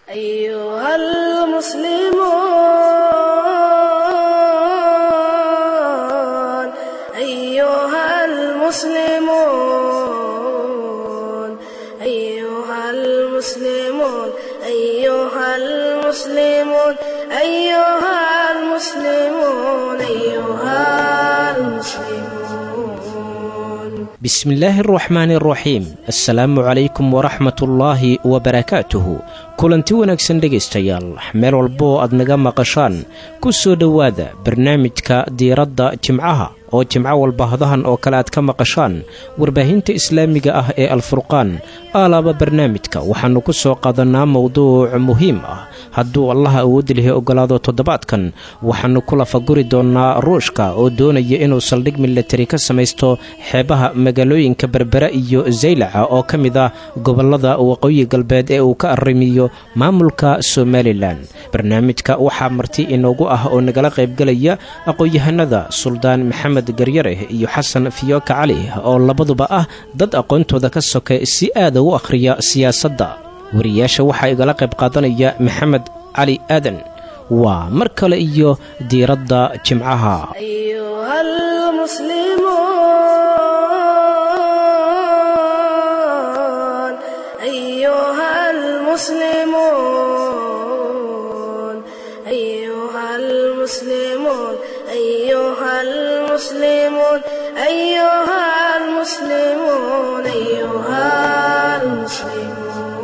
أيها المسلمون أيها المسلمون أيها المسلمون أيها المسلمون أيها المسلمون أيها المسلمون bismillaahi araxmaani araxiim assalaamu calaykum waraxmatullaahi wabarakaatuhu kulanti wanaagsan dhegaystayaal meel walba oo aad naga maqashaan ku soo dhowaada barnaamijka diiradda jimcaha oo jimco walba hadahan oo kale aad ka maqashaan warbaahinta islaamiga ah ee alfurqaan aalaaba barnaamijka waxaannu ku soo qaadannaa mowduuc muhiim ah hadduu allaha awoodda lihi oggolaado toddobaadkan waxaannu ku lafaguri doonnaa ruushka oo doonaya inuu saldhig milatari ka samaysto xeebaha magaalooyinka berbera iyo zaylaca oo ka mid ah gobollada waqooyi galbeed ee uu ka arrimiyo maamulka somalilan barnaamijka waxaa marti inoogu ah oo nagala qaybgelaya aqoon-yahanada suldaan maxamed garyare iyo xasan fiyooka cali oo labaduba ah dad aqoontooda ka soka si aada u akhriya siyaasadda wariyaasha waxaa igala qayb qaadanaya maxamed cali aadan waa mar kale iyo diiradda jimcaha أيها المسلمون أيها المسلمون أيها المسلمون أيها المسلمون أيها المسلمون أيها المسلمون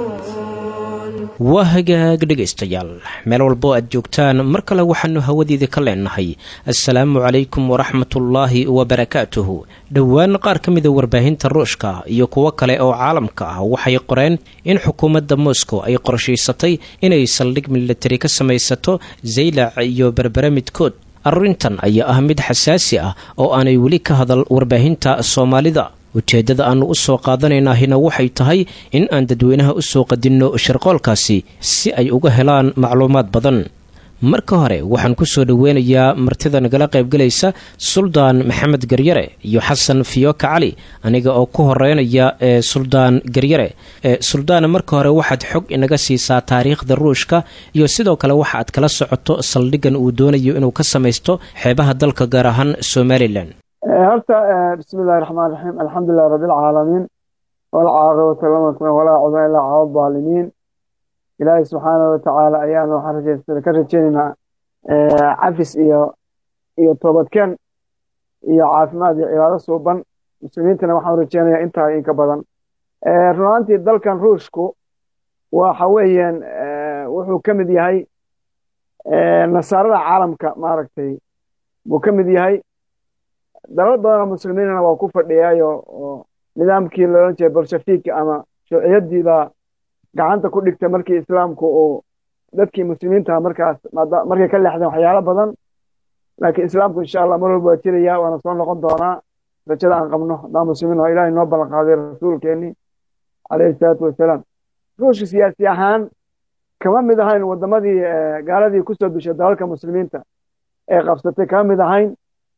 waa hagaag dhegaystayaal meel walbo aad joogtaan mar kale waxaannu hawadiida ka leenahay assalaamu calaykum waraxmatullaahi wabarakaatuhu dhowaan qaar ka mida warbaahinta ruushka iyo kuwo kale oo caalamka ah waxay qoreen in xukuumadda moscow ay qorshaysatay inay saldhig milatari ka samaysato zaylac iyo berbere midkood arrintan ayaa ah mid xasaasi ah oo aanay weli ka hadal warbaahinta soomaalida ujeeddada aannu u soo qaadanaynahina waxay tahay in aan dadweynaha u soo qadinno shirqoolkaasi si ay uga helaan macluumaad badan marka hore waxaan ku soo dhoweynayaa martida nagala qaybgelaysa suldaan maxamed garyare iyo xasan fiyooka cali aniga oo ku horeynaya ee suldaan garyare ee suldaana marka hore waxaad xog inaga siisaa taariikhda ruushka iyo sidoo kale waxa aad kala socoto saldhigan uu doonayo inuu ka samaysto xeebaha dalka gaar ahaan somalilan horta bismi illahi raxmaan raxiim alxamdulilahi rabbi alcaalamiin walcaaqibatu lama walaa cudwan ilaa cala daalimiin ilaahay subxaanahu watacaala ayaanu waxaan rajeysana ka rajeynaynaa cafis iyo iyo toobadkeen iyo caafimaad iyo cibaado suuban muslimiintana waxaan rajeynayaa intaa inka badan runaantii dalkan ruushku waxa weeyaan wuxuu ka mid yahay nasaarada caalamka maaragtay buu ka mid yahay dalal badanoo muslimiinana waa ku fadhiyaayo oo nidaamkii loolan jiray bolshafiik ama shuuciyadii baa gacanta ku dhigtay markii islaamku uu dadkii muslimiinta markaas markay ka leexdeen waxyaalo badan laakiin islaamku insha allah mar walba waa jiraya waana soo noqon doonaa rajada aan qabno haddaan muslimiin oo ilahay noo ballan qaaday rasuulkeenii calayhi salaatu wasalaam ruushka siyaasi ahaan kama mid ahayn wadamadii gaaladii kusoo dushay dalalka muslimiinta ee qabsatay kama mid ahayn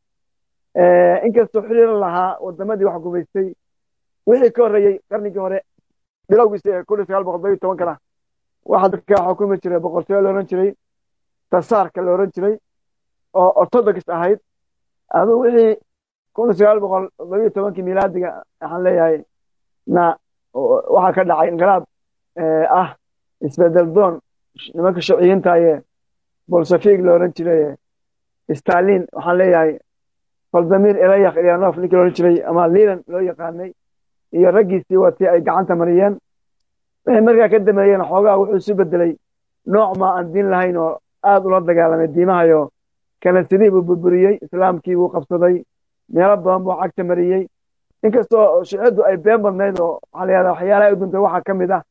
inkastoo xiriiran lahaa wadamadii wax gumaystay wixii ka horreeyey qarnigii hore bilowgiisa ee kun iyo sagaal boqol todobiyo tobankana waxaa dadka xukumi jiray boqortooyo la odhan jiray tasaarka la odhan jiray oo orthodox ahayd aduu wixii kun iyo sagaal boqol todobiyo tobankii milaadiga waxaan leeyahay na waxaa ka dhacay inqilaab ah isbedel doon nimanka shuciyiintaye bolsafig la odhan jiray stalin waxaan leeyahay valdamir elayak ilyanov ninkii la odhan jiray ama lilan loo yaqaanay iyo raggiisii watii ay gacanta mariyeen waxay markaa ka dameeyeen xoogaa wuxuu isu bedelay nooc ma aan diin lahayn oo aad ula dagaalamay diimahayo kanasadii buu burburiyey islaamkii buu qabsaday meelo badan buu cagta mariyey inkastoo shuciyaddu ay been badnayd oo waxaa la yahdaa waxyaalaha u duntay waxaa ka mid ah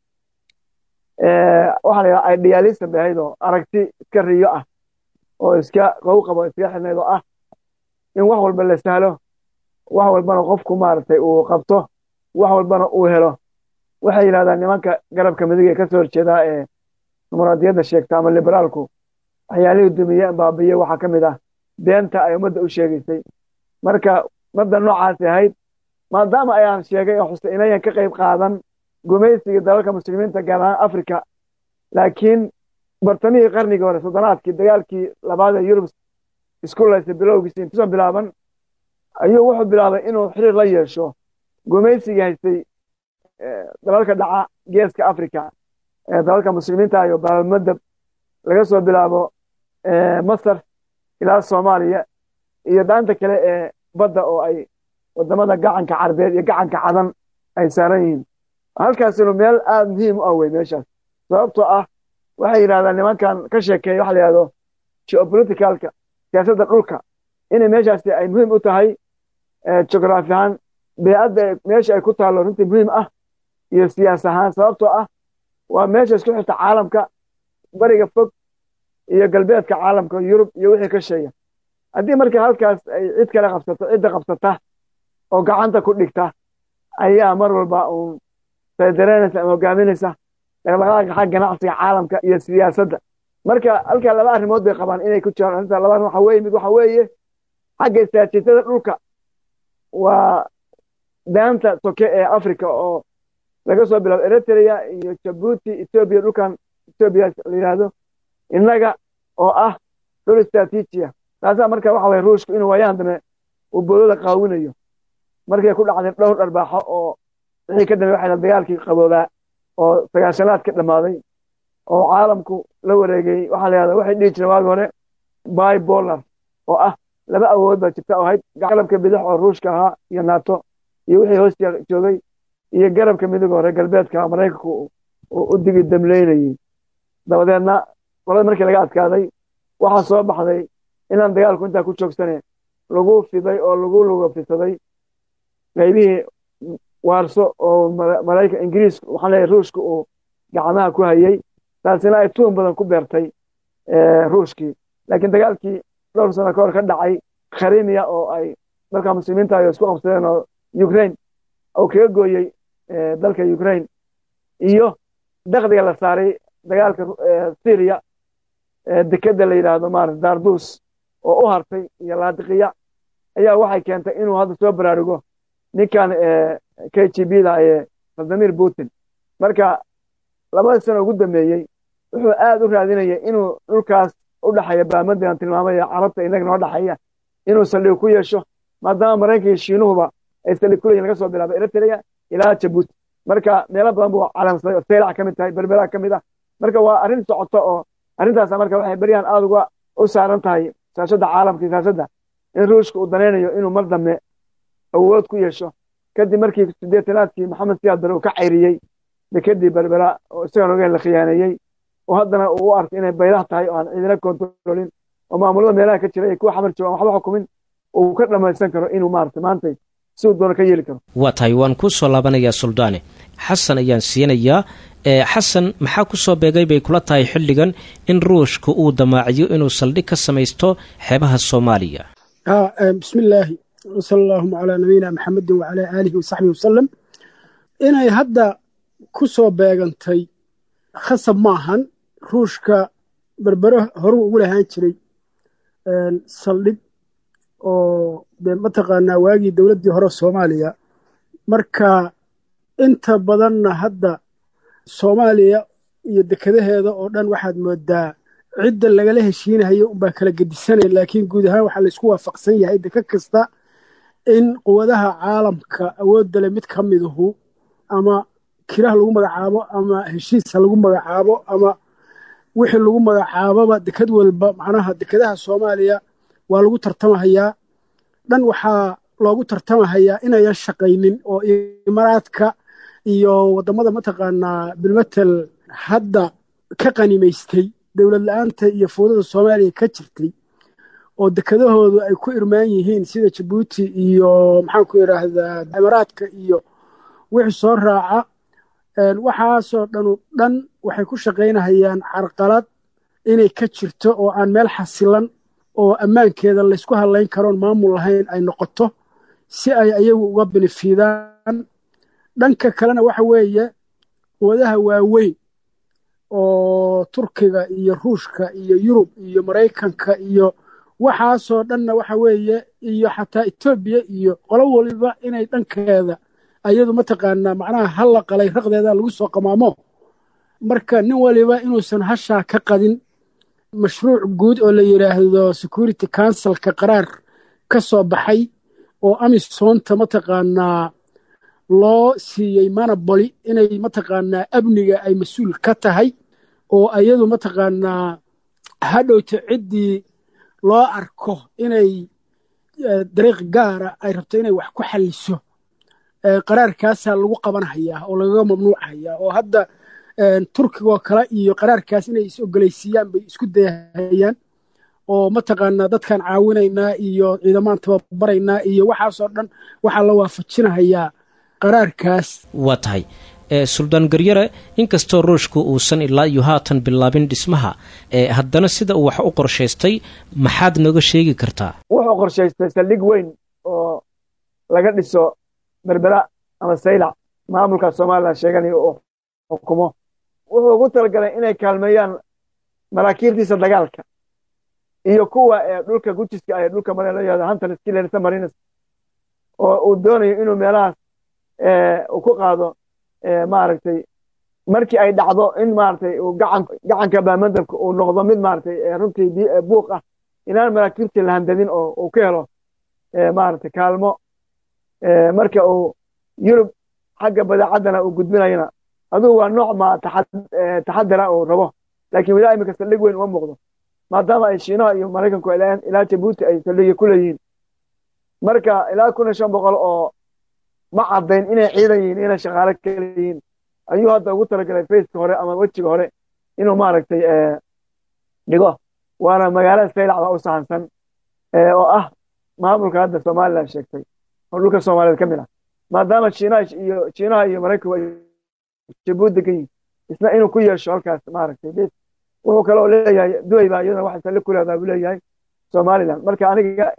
waxaa la yahdaa idealism bay ahayd oo aragti iska riyo ah oo iska qow qabo iskaga xidhnayd oo ah in wax walba la sahlo wax walbana qofku maaragtay uu qabto wax walbana uu helo waxay yidhahdaan nimanka garabka midig ee ka soo horjeedaa ee dimuqraadiyadda sheegta ama liberaalku waxyaalihii dumiye baabiye waxaa ka mid ah beenta ay ummadda u sheegaysay marka madda noocaasi ahayd maadaama ayaan sheegay oo xuse inayan ka qayb qaadan gumaysiga dalalka muslimiinta gaar ahaan africa laakiin bartamihii qarnigii hore soddonaadkii dagaalkii labaad ee yurub isku laysay bilowgiisi intuusan bilaaban ayuu wuxuu bilaabay inuu xiriir la yeesho gumaysigii haystay dalalka dhaca geeska africa ee dalalka muslimiinta iyo baabamadab laga soo bilaabo masar ilaa soomaaliya iyo daanta kale ee badda oo ay wadamada gacanka carbeed iyo gacanka cadan ay saaran yihiin halkaasinu meel aada muhiim u ah wey meeshaas sababtoo ah waxay yidhahdaan nimankan ka sheekeeya waxa la yidhahdo geopoliticalka siyaasadda dhulka inay meeshaasi ay muhiim u tahay geograafi ahaan beecadda meesha ay ku taallo runtii muhiim ah iyo siyaas ahaan sababtoo ah waa meesha isku xirta caalamka bariga fog iyo galbeedka caalamka yurub iyo wixii ka sheeya haddii marka halkaas ay cid kale qabsato cidda qabsata oo gacanta ku dhigta ayaa mar walba uun saydareynaysa ama hogaaminaysa dhaqdhaqaaqa xag ganacsiga caalamka iyo siyaasadda marka halkaa laba arrimood bay qabaan inay ku jiraan arrinta laba arrin waxa weeye mid waxa weeye xagga istaraatiijiyada dhulka waa daanta soke ee africa oo laga soo bilaabo eritrea iyo jabuuti etoobiya dhulkan etoobiya la yidhaahdo innaga oo ah dhul istaraatiijiya taasaa marka waxa waye ruushku inuu waayaan dambe uu boodada qaawinayo markay ku dhacday dhowr dharbaaxo oo wixii ka dambe waxay dagaalkii qaboobaa oo sagaashanaad ka dhammaaday oo caalamku la wareegay waxaa la yahda waxay dhihi jireen waagi hore bibolar oo ah laba awood baa jirta oo ahayd garabka bidix oo ruushka ahaa iyo nato iyo wixii hoos joogay iyo garabka midig hore galbeedka maraykanku u digi damleynayey dabadeedna qolada markii laga adkaaday waxaa soo baxday inaan dagaalku intaa ku joogsane lagu fiday oo lagu lugafisaday qaybihii waarso oo maraykan ingiriis waxaan leeyahay ruushka uu gacmaha ku hayey taasina ay tuun badan ku beertay ruushkii laakiin dagaalkii dhowr sano ka hor ka dhacay kharimiya oo ay dalka muslimiinta ay isku qabsadeen oo ukraine oo kaga gooyey dalka ukraine iyo dakdiga la saaray dagaalka syria dekeda la yidhaahdo maarata dardus oo u hartay iyo laadiqiya ayaa waxay keentay inuu hadda soo baraarugo ninkan k g b da ee vladimir putin marka labada sano ugu dambeeyey wuxuu aad u raadinayay inuu dhulkaas u dhexeeya baamadian tilmaamay carabta inaga noo dhexeeya inuu saldhig ku yeesho maadaama maraykanka iyo shiinuhuba ay saldhig ku leeyihin laga soo bilaabo eritrea ilaa jabuuti marka meelo badan buu calamsaday oo seylac ka mid tahay berbera ka mid ah marka waa arrin socoto oo arrintaas marka waxay beryahan aada uga u saaran tahay siyaashadda caalamka iyo siyaasadda in ruushka uu danaynayo inuu mar dambe awood ku yeesho kadib markii sideetanaadkii maxamed siyaad bare uu ka cayriyey dekedii berbera oo isagaan ogeyn la khiyaaneeyey oo haddana uu u arkay inay baylah tahay oo aan ciidina kontrolin oo maamulada meelaha ka jira ay kuwa xamar joogaan waxba xukumin uu ka dhammaysan karo inuu maarata maanta si uu doono ka yeeli karo waa tahay waan kuu soo laabanayaa suldaane xasan ayaan siinayaa xasan maxaa ku soo beegay bay kula tahay xilligan in ruushka uu damaaciyo inuu saldhig ka samaysto xeebaha soomaaliya bismillaahi wsala allaahuma calaa nabiyina maxamedin wacalaa aalihi wasaxbihi wasalam inay hadda ku soo beegantay khasab maahan ruushka berbere horuu ugu lahaan jiray saldhig oo de mataqaanaa waagii dowladdii hore soomaaliya marka inta badanna hadda soomaaliya iyo dekadaheeda oo dhan waxaad moodaa cidda lagala heshiinayo unbaa kala gedisanaya laakiin guud ahaan waxaa laysku waafaqsan yahay deka kasta in quwadaha caalamka awoodda le mid ka miduhu ama kiraha lagu magacaabo ama heshiisa lagu magacaabo ama wixii lagu magacaaboba dekad walba macnaha dekadaha soomaaliya waa lagu tartamahayaa dhan waxaa loogu tartamahayaa inayan shaqaynin oo imaaraadka iyo waddamada mataqaanaa bilmatel hadda ka qanimaystay dowlad la-aanta iyo fowdada soomaaliya ka jirtay oo dekadahoodu ay ku irmaan yihiin sida jabuuti iyo maxaanku idhaahdaa imaaraadka iyo wixii soo raaca waxaasoo dhanu dhan waxay ku shaqaynahayaan carqalad inay ka jirto oo aan meel xasilan oo ammaankeeda laysku hadlayn karoon maamul lahayn ay noqoto si ay ayagu uga benifiidaan dhanka kalena waxa weeye quwadaha waaweyn oo turkiga iyo ruushka iyo yurub iyo maraykanka iyo waxaasoo dhanna waxa weeye iyo xataa etoobiya iyo qolo waliba inay dhankeeda ayadu mataqaanaa macnaha halla qalay raqdeeda lagu soo qamaamo marka nin waliba inuusan hashaa ka qadin mashruuc guud oo la yidhaahdo security councilka qaraar ka soo baxay oo amisoonta mataqaanaa loo siiyey manaboli inay mataqaanaa amniga ay mas-uul ka tahay oo ayadu mataqaanaa hadhowta ciddii loo arko inay dariiq gaara ay rabto inay wax ku xalliso qaraarkaasaa lagu qabanhayaa oo lagaga mamnuucayaa oo hadda turkigoo kale iyo qaraarkaas inay is ogolaysiiyaan bay isku dayahayaan oo mataqaanaa dadkaan caawinaynaa iyo ciidamaan tababaraynaa iyo waxaasoo dhan waxaa la waafajinahayaa qaraarkaas waa tahay suldaan garyare inkastoo ruushku uusan ilaa iyo haatan bilaabin dhismaha haddana sida uu wax u qorshaystay maxaad nooga sheegi kartaa wuxuu qorshaystay saldhig weyn oo laga dhiso berbera ama saylac maamulka somalilan sheeganayo oo xukumo wuxuu ugu talagalay inay kaalmeeyaan maraakiibtiisa dagaalka iyo kuwa dhulka gujiska ee dhulka mare la yihahdo hunter skillers marines oo uu doonayo inuu meelahaas uu ku qaado maaragtay markii ay dhacdo in maaragtay uu gacan gacanka baamandabka uu noqdo mid maaragtay runtii buuq ah inaan maraakiibtii la handadin oo uu ka helo maaragtay kaalmo marka uu yurub xagga badeecaddana uu gudbinayana adugu waa nooc ma taxadara uu rabo laakiin wilaa imika saldhig weyn uma muuqdo maadaama ay shiinaha iyo maraykanku ilaa jabuuti ay saldhigya ku leeyihiin marka ilaa kun iyo shan boqol oo ma caddayn inay ciidan yihiin inay shaqaale kale yihiin ayuu hadda ugu talagalay faceka hore ama wejiga hore inuu maaragtay dhigo waana magaalada saylac baa u sahansan oo ah maamulka hadda somalilan sheegtay oo dhulka soomaaliyeed ka mid ah maadaama shiinaha iyo shiinaha iyo maraykanku ay jabuuti degan yihiin isna inuu ku yeesho halkaas maaragtay bes wuxuu kaloo leeyahay duway baa iyadana wax salle ku leedaha buu leeyahay somalilan marka aniga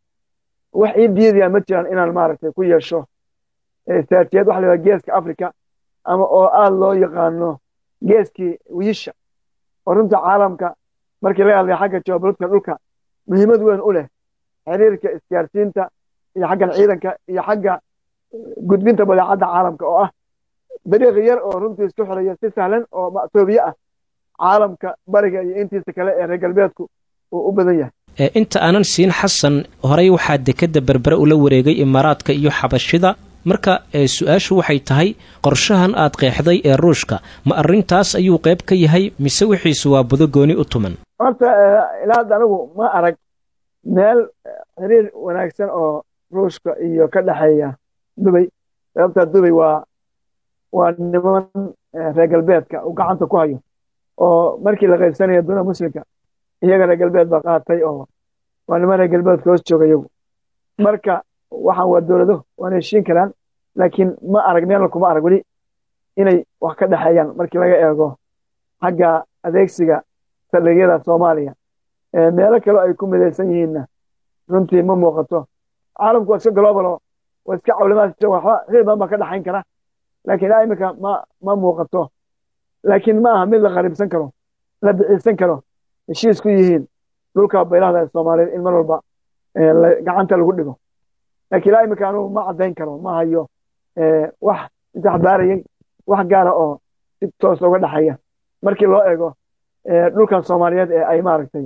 wax ii diidaya ma jiraan inaan maaragtay ku yeesho istraatijiyad waxa la yidhaha geeska africa ama oo aada loo yaqaano geeskii wiisha oo runta caalamka markii laga hadlaya xagga geopolitika dhulka muhiimad weyn u leh xiriirka isgaarsiinta iyo xaggan ciidanka iyo xagga gudbinta badeecadda caalamka oo ah dariiq yar oo runtii isku xiraya si sahlan oo ma'toobiye ah caalamka bariga iyo intiisa kale ee reer galbeedku uu u badan yahay inta aanan siin xasan horey waxaa dekedda berbere ula wareegay imaaraadka iyo xabashida marka su-aashu waxay tahay qorshahan aad qeexday ee ruushka ma arrintaas ayuu qayb ka yahay mise wixiisu waa budo gooni u tuman horta ilaa hadda anigu ma arag meel xiriir wanaagsan oo ruushka iyo ka dhexeeya dubay sababtaa dubay waa waa niman reer galbeedka uu gacanta ku hayo oo markii la qaybsanayo duna muslimka iyaga reer galbeed baa qaatay oo waa niman reer galbeedka hoos jooga iyagu marka waxaan waa dowlado waana heshiin karaan laakiin ma arag meelna kuma arag weli inay wax ka dhexeeyaan markii laga eego xagga adeegsiga saldhigyada soomaaliya meelo kale ay ku midaysan yihiinna runtii ma muuqato caalamku waa iska globalo waa iska cawlimaad waxba xil badan baa ka dhexayn kara laakiin ilaa iminka ma ma muuqato laakiin ma aha mid la qariibsan karo la biciisan karo heshiis ku yihiin dhulka baylahda ee soomaaliyeed in mar walba gacanta lagu dhigo laakiin ilaa iminka anugu ma caddayn karo ma hayo wax isexbaarayay wax gaara oo si toos uga dhexeeya markii loo eego dhulkan soomaaliyeed ee ay maaragtay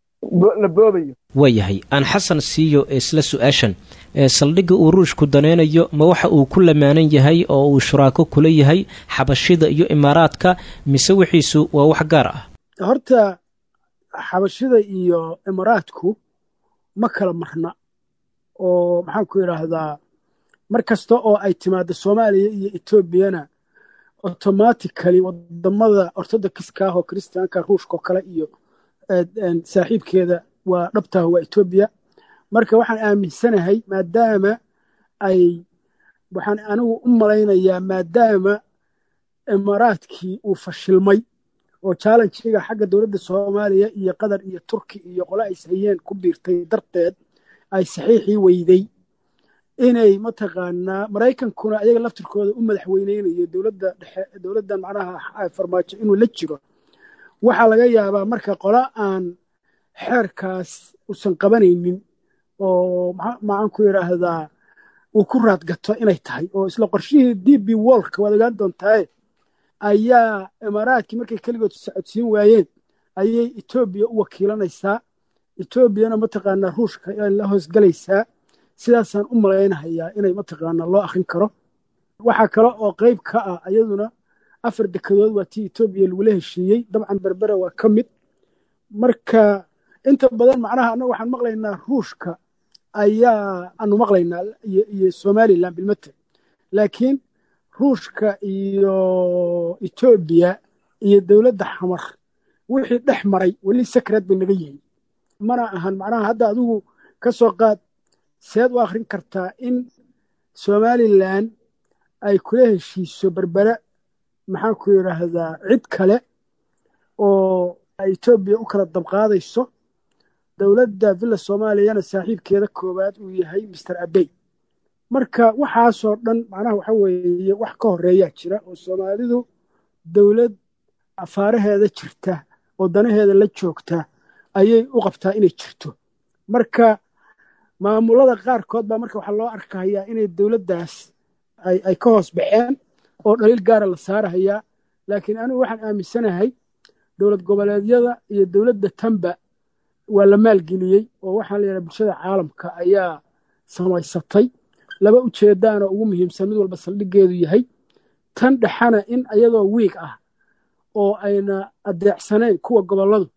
la boobayo waayahay aan xasan siiyo isla su-aashan saldhigga uu ruushku danaynayo ma waxa uu ku lamaanan yahay oo uu shuraako kula yahay xabashida iyo imaaraadka mise wixiisu waa wax gaar ah horta xabashida iyo imaaraadku ma kala marna oo maxaan ku idhaahdaa mar kasta oo ay timaado soomaaliya iyo etoobiyana automatically wadamada orthodoxiska ah oo kristiyaanka ruushka oo kale iyo saaxiibkeeda waa dhabtaah waa etoobiya marka waxaan aaminsanahay maadaama ay waxaan anigu u malaynayaa maadaama imaaraadkii uu fashilmay oo challenjiga xagga dowladda soomaaliya iyo qatar iyo turki iyo qole ay hayeen ku biirtay darteed ay saxiixii weyday inay mataqaanaa maraykankuna ayaga laftirkooda u madaxweyneynayo dowladda dhexe dowladda macnaha farmaajo inuu la jiro waxaa laga yaabaa marka qole aan xeerkaas uusan qabanaynin oo maxaan ku idhaahdaa uu ku raadgato inay tahay oo isla qorshihii d b wolka waad ogaan doontaaye ayaa imaaraadkii markay keligood socodsiin waayeen ayay etoobiya u wakiilanaysaa etoobiyana mataqaanaa ruushka la hoosgelaysaa sidaasaan u malaynahayaa inay mataqaanaa loo akrin karo waxaa kale oo qayb ka ah iyaduna afar dekedood waa tii etoobiya lagula heshiiyey dabcan berbera waa ka mid marka inta badan macnaha annaga waxaan maqlaynaa ruushka ayaa aanu maqlaynaa iyo somalilan bilmate laakiin ruushka iyo etoobiya iyo dowladda xamar wixii dhex maray weli sakreed bay naga yihiin mana ahan macnaha hadda adigu ka soo qaad seed u akhrin kartaa in somalilan ay kula heshiiso berbere maxaan ku yidhaahdaa cid kale oo etoobiya u kala dabqaadayso dowladda villa soomaaliyana saaxiibkeeda koowaad uu yahay master abey marka waxaasoo dhan macnaha waxa weeye wax ka horeeyaa jira oo soomaalidu dowlad afaaraheeda jirta oo danaheeda la joogta ayay u qabtaa inay jirto marka maamulada qaarkood baa marka waxaa loo arkahayaa inay dowladdaas ay ka hoos baxeen oo dhaliil gaara la saarahayaa laakiin anigu waxaan aaminsanahay dowlad goboleedyada iyo dowladda tamba waa la maalgeliyey oo waxaa la yidhaha bulshada caalamka ayaa samaysatay laba ujeedaana ugu muhiimsan mid walba saldhiggeedu yahay tan dhexana in ayadoo wiig ah oo ayna adeecsanayn kuwa gobolladu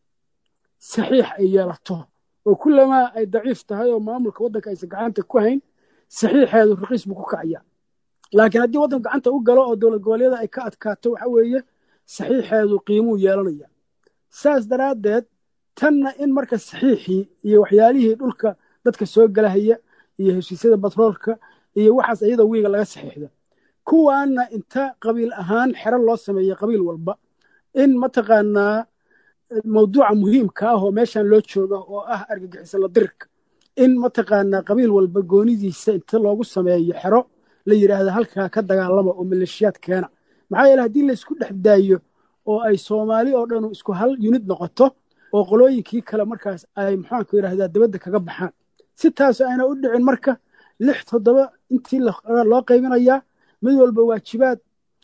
saxiix ay yeelato oo kullamaa ay daciif tahay oo maamulka waddanka aysan gacanta ku hayn saxiixeedu raqiis buu ku kacaya laakiin haddii waddanku gacanta u galo oo dowlad goboleedyada ay ka adkaato waxa weeye saxiixeedu qiimuu yeelanaya saas daraaddeed tanna in marka saxiixii iyo waxyaalihii dhulka dadka soo galahaya iyo heshiisyada batroolka iyo waxaas iyadoo wiiga laga saxiixda kuwaana inta qabiil ahaan xero loo sameeyey qabiil walba in mataqaanaa mawduuca muhiimka ah oo meeshan loo jooga oo ah argagixisa la dirirka in mataqaanaa qabiil walba goonidiisa inta loogu sameeyo xero la yidhaahda halkaa ka dagaalama oo maleeshiyaad keena maxaa yeele haddii laysku dhex daayo oo ay soomaali oo dhanu isku hal yunid noqoto oo qolooyinkii kale markaas ay maxaanku yidhahdaa dabadda kaga baxaan si taas ayna u dhicin marka lix toddoba intii loo qaybinayaa mid walba waajibaad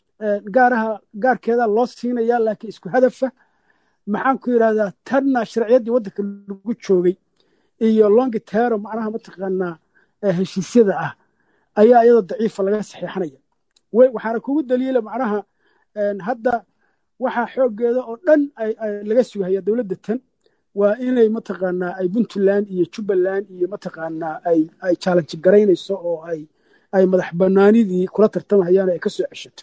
gaaraha gaarkeeda loo siinayaa laakiin isku hadafa maxaan ku yidhahdaa tanna sharciyaddii waddanka lagu joogay iyo longi tero macnaha mataqaanaa heshiisyada ah ayaa iyadoo daciifa laga saxiixanaya waxaana kugu daliila macnaha hadda waxaa xooggeeda oo dhan laga sugahaya dowladda tan waa inay mataqaanaa ay puntland iyo jubbaland iyo mataqaanaa ay challenge garaynayso oo ay madax banaanidii kula tartamahayaan ay ka soo ceshato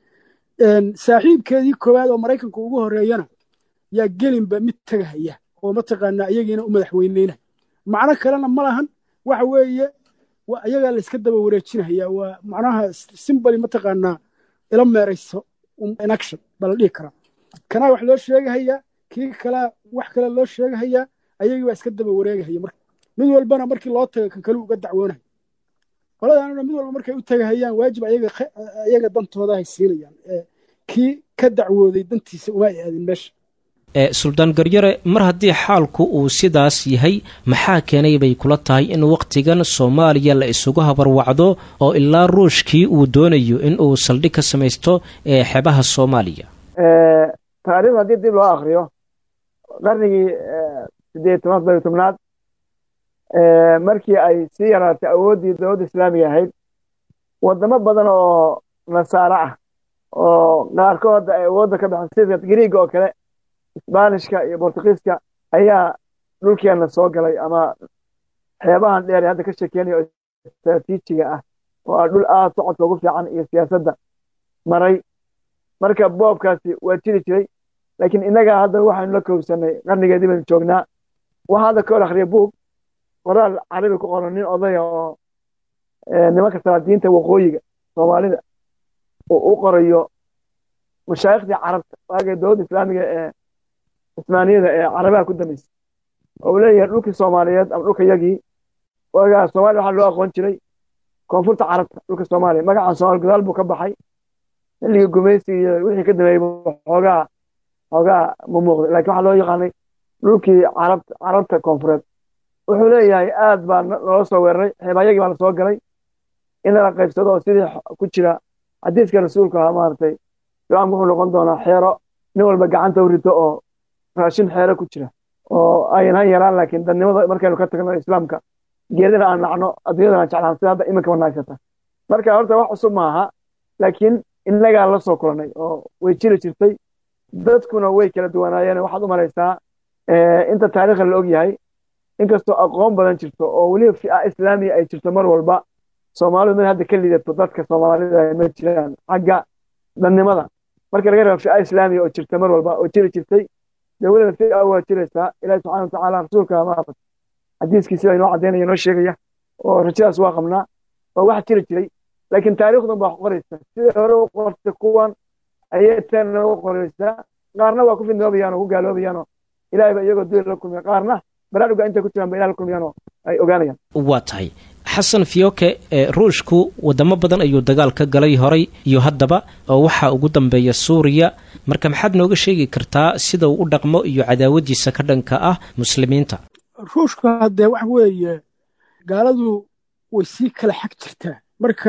saaxiibkeedii koowaad oo maraykanka ugu horeeyana yaa gelinba mid tegahaya oo mataqaanaa iyagiina u madaxweyneyna macno kalena ma lahan waxa weeye iyagaa la iska daba wareejinahaya waa macnaha simbali mataqaanaa ila meerayso inaction baa la dhihi karaa kanaa wax loo sheegahayaa kii kalaa wax kale loo sheegahayaa ayagii baa iska daba wareegahaya marka mid walbana markii loo tago kan kale uga dacwoonahay qoladaanuna mid walba markay u tagahayaan waajib ayaga dantooda hay siinayaan kii ka dacwooday dantiisa uma ay aadin meesha suldaan garyare mar haddii xaalku uu sidaas yahay maxaa keenay bay kula tahay in wakhtigan soomaaliya la isugu habarwacdo oo ilaa ruushkii uu doonayo in uu saldhig ka samaysto ee xebaha soomaaliya taariikhda haddii dib loo akriyo qarnigii siddeed tobnaad bari tobnaad markii ay sii yaraatay awooddii dowladda islaamiga ahayd waddamo badan oo nasaaro ah oo qaarkood ay awoodda ka baxan sida griiga oo kale isbaanishka iyo bortugiiska ayaa dhulkeenna soo galay ama xeebahan dheer ee hadda ka sheekeynayo oo istraatiijiga ah oo ah dhul aad socodka ugu fiican iyo siyaasadda maray marka boobkaasi waa jiri jiray laakiin innagaa hadda waxaynu la kowsanay qarnigeedii baynu joognaa waxaa hadda ka hor akhriya buug qoraal carabi ku qoran nin odaya oo nimanka salaadiinta waqooyiga soomaalida uu u qorayo mashaayikhtii carabta waagay dowladda islaamiga ee cismaaniyada ee carabaha ku dambeysay oo uu leeyahay dhulkii soomaaliyeed ama dhulka yagii waagaa soomaaliya waxaa loo aqoon jiray koonfurta carabta dhulka soomaaliya magacaan soomaali gadaal buu ka baxay xilligii gumaysiga iyo wixii ka dambeeyey xoogaa xoogaa ma muuqday lakin waxaa loo yaqaanay dhulkii carabta carabta koonfureed wuxuu leeyahay aad baa loola soo weeraray xeebaayagii baa lasoo galay in lala qaybsado oo sidii ku jira xadiiska rasuulka ahaa maaragtay islaamku wuxuu noqon doonaa xeero nin walba gacanta u rito oo raashin xeero ku jira oo ayan han yaraan laakiin dadnimada markaynu ka tagno islaamka geedana aan nacno adduunyadana aan jeclaan sida hadda iminka wanaagsata marka horta wax cusub maaha laakiin innagaa la soo kulanay oo way jiri jirtay dadkuna way kala duwanaayeen waxaad u malaysaa inta taariikhda la og yahay inkastoo aqoon badan jirto oo weliba fi'a islaamiya ay jirto mar walba soomaalidu mid hadda ka lidato dadka soomaalida ma jiraan xagga dadnimada marka laga reebo fi'a islaamiya oo jirta mar walba oo jiri jirtay dee weliba fi'a waa jiraysaa ilaahi subxana watacaala rasuulka maarata xadiiskiisi baa inoo caddaynaya inoo sheegaya oo rajadaas waa qabnaa waa wax jiri jiray laakiin taariikhdan baa qoraysa sidai hore u qortay kuwan ayay tanna u qoraysaa qaarna waa ku fidnoobayaan oo ku gaaloobayaan oo ilaahay ba iyagoo duul la kulmiya qaarna baraaruga intay ku jiraan ba ilaha la kulmiyaan oo ay ogaanayaan waa tahay xasan fiyoke ruushku wadamo badan ayuu dagaal ka galay horay iyo haddaba oo waxaa ugu dambeeya suuriya marka maxaad nooga sheegi kartaa sida uu u dhaqmo iyo cadaawadiisa ka dhanka ah muslimiinta ruushka haddee wax weeye gaaladu way sii kala xag jirtaa marka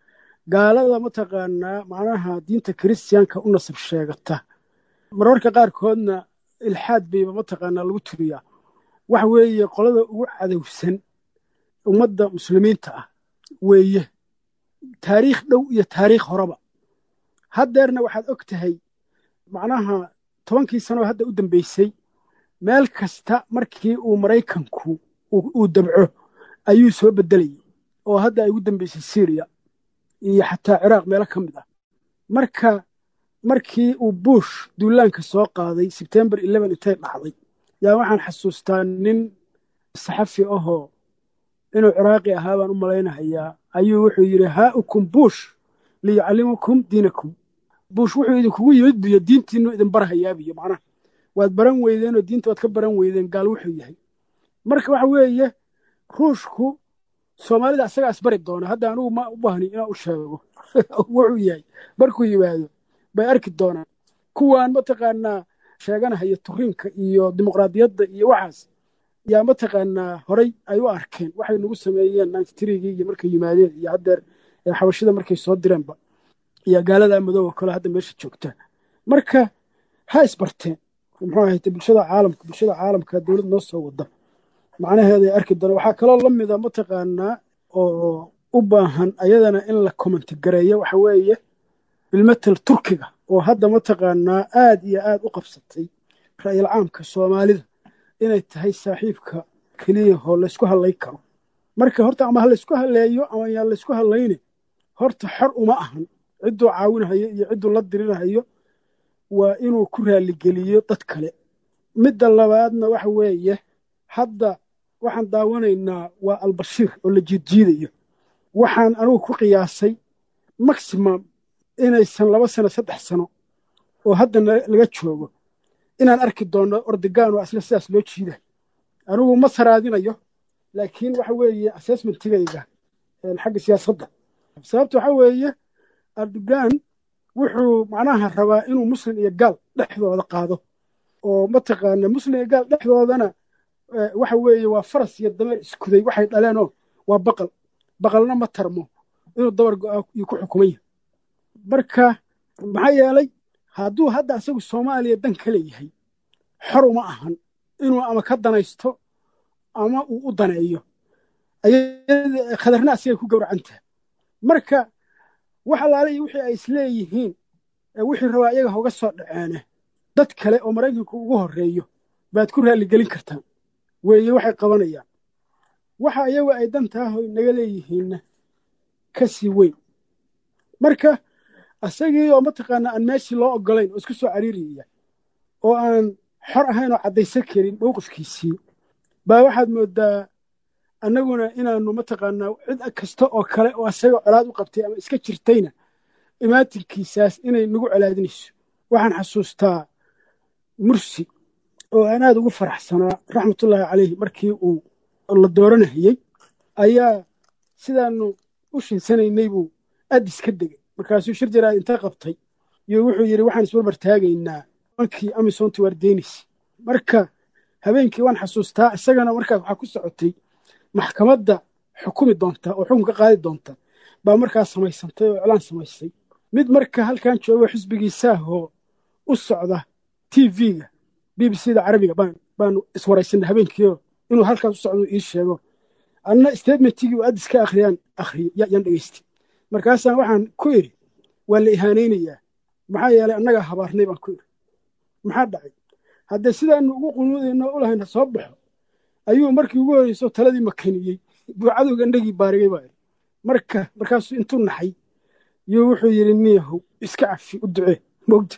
gaalada mataqaanaa macnaha diinta kiristiyaanka u nasab sheegata mararka qaarkoodna ilxaad bayba mataqaanaa lagu turiyaa waxa weeye qolada ugu cadowsan ummadda muslimiinta ah weeye taariikh dhow iyo taariikh horeba haddeerna waxaad og tahay macnaha tobankii sanoo hadda u dambeysay meel kasta markii uu maraykanku uu dabco ayuu soo beddelayay oo hadda ay ugu dambeysay syriya iyo xataa ciraaq meelo ka mid ah marka markii uu buush duulaanka soo qaaday sebtembar eleven intay dhacday yaa waxaan xasuustaa nin saxafi ahoo inuu ciraaqi ahaa baan u malaynahayaa ayuu wuxuu yidhi haaukum buush liyucallimukum diinakum buush wuxuu idinkugu yimid biyo diintiinu idin barhayaabiyo macnaha waad baran weydeen oo diinta waad ka baran weydeen gaal wuxuu yahay marka waxa weeye ruushku soomaalida asagaa isbari doona hadda anugu ma u baahni inaan u sheego wuxuu yahay markuu yimaado bay arki doonaan kuwaan mataqaanaa sheeganahaya turiinka iyo dimuqraadiyadda iyo waxaas yaa mataqaanaa horay ay u arkeen waxay nagu sameeyeen ninty-threegii iyo markay yimaadeen iyo haddeer xabashida markay soo direenba iyo gaalada madooba kale hadda meesha joogta marka ha isbarteen muxuu ahayte bulshada caalamka bulshada caalamka dowlad noo soo wada macnaheeday arki doona waxaa kaloo la mida mataqaanaa oo u baahan ayadana in la commentigareeyo waxa weeye bilmatel turkiga oo hadda mataqaanaa aad iyo aad u qabsatay ra'yil caamka soomaalida inay tahay saaxiibka keliyahoo laysku hadlayn karo marka horta ama ha laysku hadleeyo ama yaan laysku hadlayne horta xor uma ahan cidduu caawinahayo iyo cidduu la dirinahayo waa inuu ku raaligeliyo dad kale midda labaadna waxa weeye hadda waxaan daawanaynaa waa albashiir oo la jiidjiidayo waxaan anugu ku qiyaasay maximum inaysan laba sano saddex sano oo hadda laga joogo inaan arki doonno ordegaano asle sidaas loo jiiday anigu ma saraadinayo laakiin waxa weeye assessmentigayga xagga siyaasadda sababta waxa weeye erdogan wuxuu macnaha rabaa inuu muslim iyo gaal dhexdooda qaado oo mataqaana muslim iyo gaal dhexdoodana waxa weeye waa faras iyo dameer iskuday waxay dhaleenoo waa baqal baqalna ma tarmo inuu dabar go-aa iyo ku xukuman yahay marka maxaa yeelay hadduu hadda asagu soomaaliya dan ka leeyahay xor uma ahan inuu ama ka danaysto ama uu u daneeyo khadarna asagay ku gowracantaha marka wax alaaliya wixii ay isleeyihiin wixii rabaa iyaga hoga soo dhaceene dad kale oo maraykanku ugu horreeyo baad ku raalligelin kartaan weeye waxay qabanayaan waxa iyagu ay dantaahoy naga leeyihiinna ka sii weyn marka asagii oo mataqaanaa aan meeshii loo oggolayn oo isku soo cariiriyaya oo aan xor ahayn oo caddaysan karin mowqifkiisii baa waxaad mooddaa annaguna inaannu mataqaanaa cid kasta oo kale oo asaga colaad u qabtay ama iska jirtayna imaatinkiisaas inay nagu colaadinayso waxaan xasuustaa mursi oo aan aad ugu faraxsanaa raxmatullaahi caleyhi markii uu la dooranahayey ayaa sidaannu u shinsanaynay buu addis ka degay markaasuu shir jaraad inta qabtay iyo wuxuu yidhi waxaan isbarbar taagaynaa mankii amisonti wardenis marka habeenkii waan xasuustaa isagana markaas waxaa ku socotay maxkamadda xukumi doonta oo xukun ka qaadi doonta baa markaas samaysantay oo iclaan samaysay mid marka halkan joogo xisbigiisaahoo u socda t v-ga b b c da carabiga baanu iswaraysanay habeenkiio inuu halkaas u socdo ii sheego anna statementigii u addis ka akhriyaan akhriyo yaan dhegaystay markaasaan waxaan ku idhi waa la ihaanaynayaa maxaa yeelay annagaa habaarnay baan ku idhi maxaa dhacay haddee sidaanu ugu qunuudayno u lahayna soo baxo ayuu markii ugu horeyso taladii makaniyey buu cadowga indhagii baarigay baa idhi marka markaasuu intuu naxay yuu wuxuu yidhi niyahow iska cafi u ducee mogta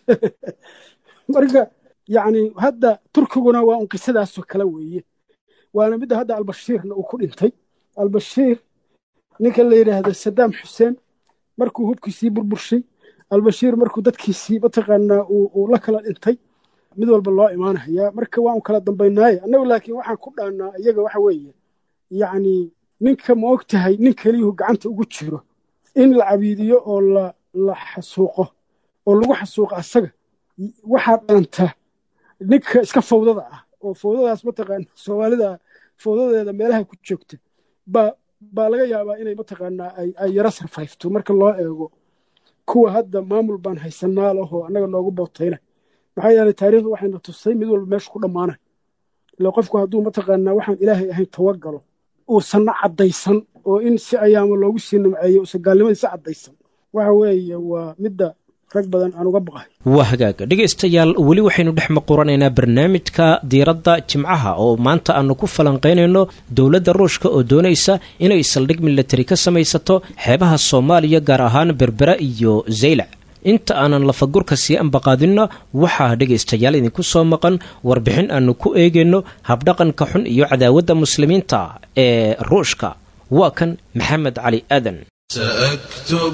marka yacni hadda turkiguna waa un qisadaasoo kale weeye waana midda hadda albashiirna uu ku dhintay albashiir ninka la yidhaahdo sadaam xuseen markuu hubkiisii burburshay albashiir markuu dadkiisii mataqaanaa uu la kala dhintay mid walba loo imaanahayaa marka waan kala dambaynaaye annagu laakiin waxaan ku dhaannaa iyaga waxa weeye yacni ninka ma og tahay nin keliyuhu gacanta ugu jiro in la cabiidiyo oo la xasuuqo oo lagu xasuuqo asaga waxaa dhaanta ninka iska fawdada ah oo fawdadaas mataqaana soomaalida fawdadeeda meelaha ku joogta baa baa laga yaabaa inay mataqaanaa ay yaro sarfayfto marka loo eego kuwa hadda maamul baan haysanaa lahoo annaga noogu bootayna maxaa yeelay taariikhdu waxayna tusay mid walba meesha ku dhammaanay ila qofku hadduu mataqaanaa waxaan ilaahay ahayn tawagalo uusanna caddaysan oo in si ayaama loogu sii nimceeyo uusan gaalnimadiisa caddaysan waxa weeye waa midda rag badan aan uga baqahay waa hagaaga dhegaystayaal weli waxaynu dhex maquranaynaa barnaamijka diiradda jimcaha oo maanta aanu ku falanqaynayno dowladda ruushka oo doonaysa inay saldhig milatari ka samaysato xeebaha soomaaliya gaar ahaan berbera iyo zaylac inta aanan lafagurka sii ambaqaadinno waxaa dhegaystayaal idinku soo maqan warbixin aanu ku eegayno habdhaqanka xun iyo cadaawadda muslimiinta ee ruushka waa kan maxamed cali aadan سأكتب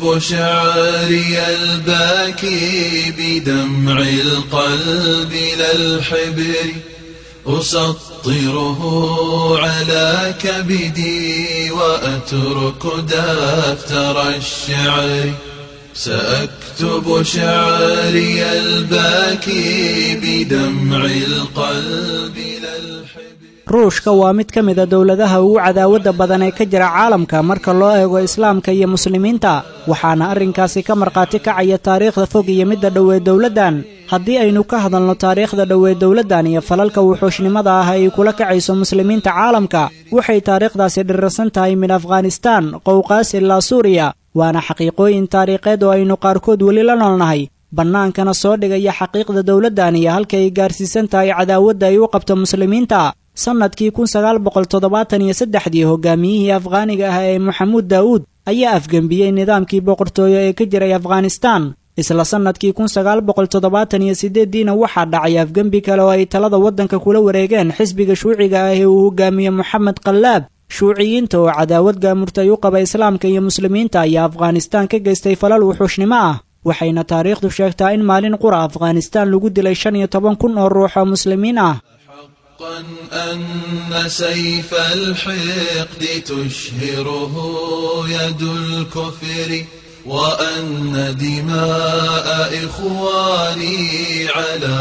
شعري الباكي بدمع القلب لا الحبر أسطره على كبدي وأترك دفتر الشعر سأكتب شعري الباكي بدمع القلب لا الحبر ruushka waa mid ka mid a dowladaha ugu cadaawadda badan ee ka jira caalamka marka loo eego islaamka iyo muslimiinta waxaana arrinkaasi ka markhaati kacaya taariikhda fog iyo midda dhowee dowladdan haddii aynu ka hadalno taariikhda dhowee dowladdan iyo falalka wuxuushnimada ah ay kula kacayso muslimiinta caalamka waxay taariikhdaasi dhirirsan tahay min afghanistaan qowqaas ilaa suuriya waana xaqiiqooyin taariikheed oo aynu qaarkood weli la noolnahay bannaankana soo dhigaya xaqiiqda dowladdan iyo halka ay gaarsiisan tahay cadaawadda ay u qabto muslimiinta sannadkii kun sagaal boqol toddobaatan iyo saddexdii hogaamiyihii afghaaniga ah ee maxamuud daa'uud ayaa afgembiyey nidaamkii boqortooyo ee ka jiray afghanistaan isla sannadkii kun sagaal boqol toddobaatan iyo siddeeddiina waxaa dhacay afgembi kale oo ay talada waddanka kula wareegeen xisbiga shuuciga ah ee uu hogaamiye moxamed kallaab shuuciyiinta oo cadaawad gaamurtay u qaba islaamka iyo muslimiinta ayaa afghanistaan ka geystay falal wuxuushnimo ah waxayna taariikhdu sheegtaa in maalin qura afghanistaan lagu dilay shan iyo toban kun oo ruux oo muslimiin ah حقا أن سيف الحقد تشهره يد الكفر وأن دماء إخواني على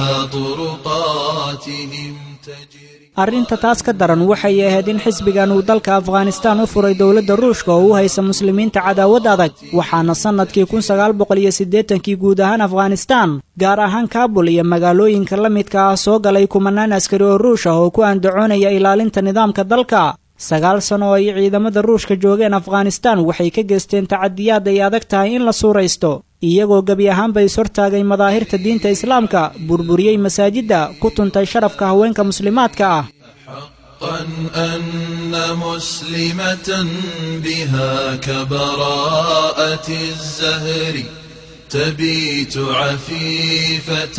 طرقاتهم تجري arrinta taas ka daran waxay ahayd in xisbigan uu dalka afghanistaan u furay dowladda ruushka oo u haysa muslimiinta cadaawad adag waxaana sannadkii kun sagaal boqol iyo siddeetankii guud ahaan afghanistaan gaar ahaan kaabul iyo magaalooyinka la midka ah soo galay kumanaan askari oo ruush ah oo ku andacoonaya ilaalinta nidaamka dalka sagaal sano oo ay ciidamada ruushka joogeen afghanistaan waxay ka geysteen tacadiyaad ay adag tahay in la suuraysto iyagoo gebi ahaanba ishortaagay madaahirta diinta islaamka burburiyey masaajidda ku tuntay sharafka haweenka muslimaadka ah حقا أن مسلمة بها كبراءة الزهر تبيت عفيفة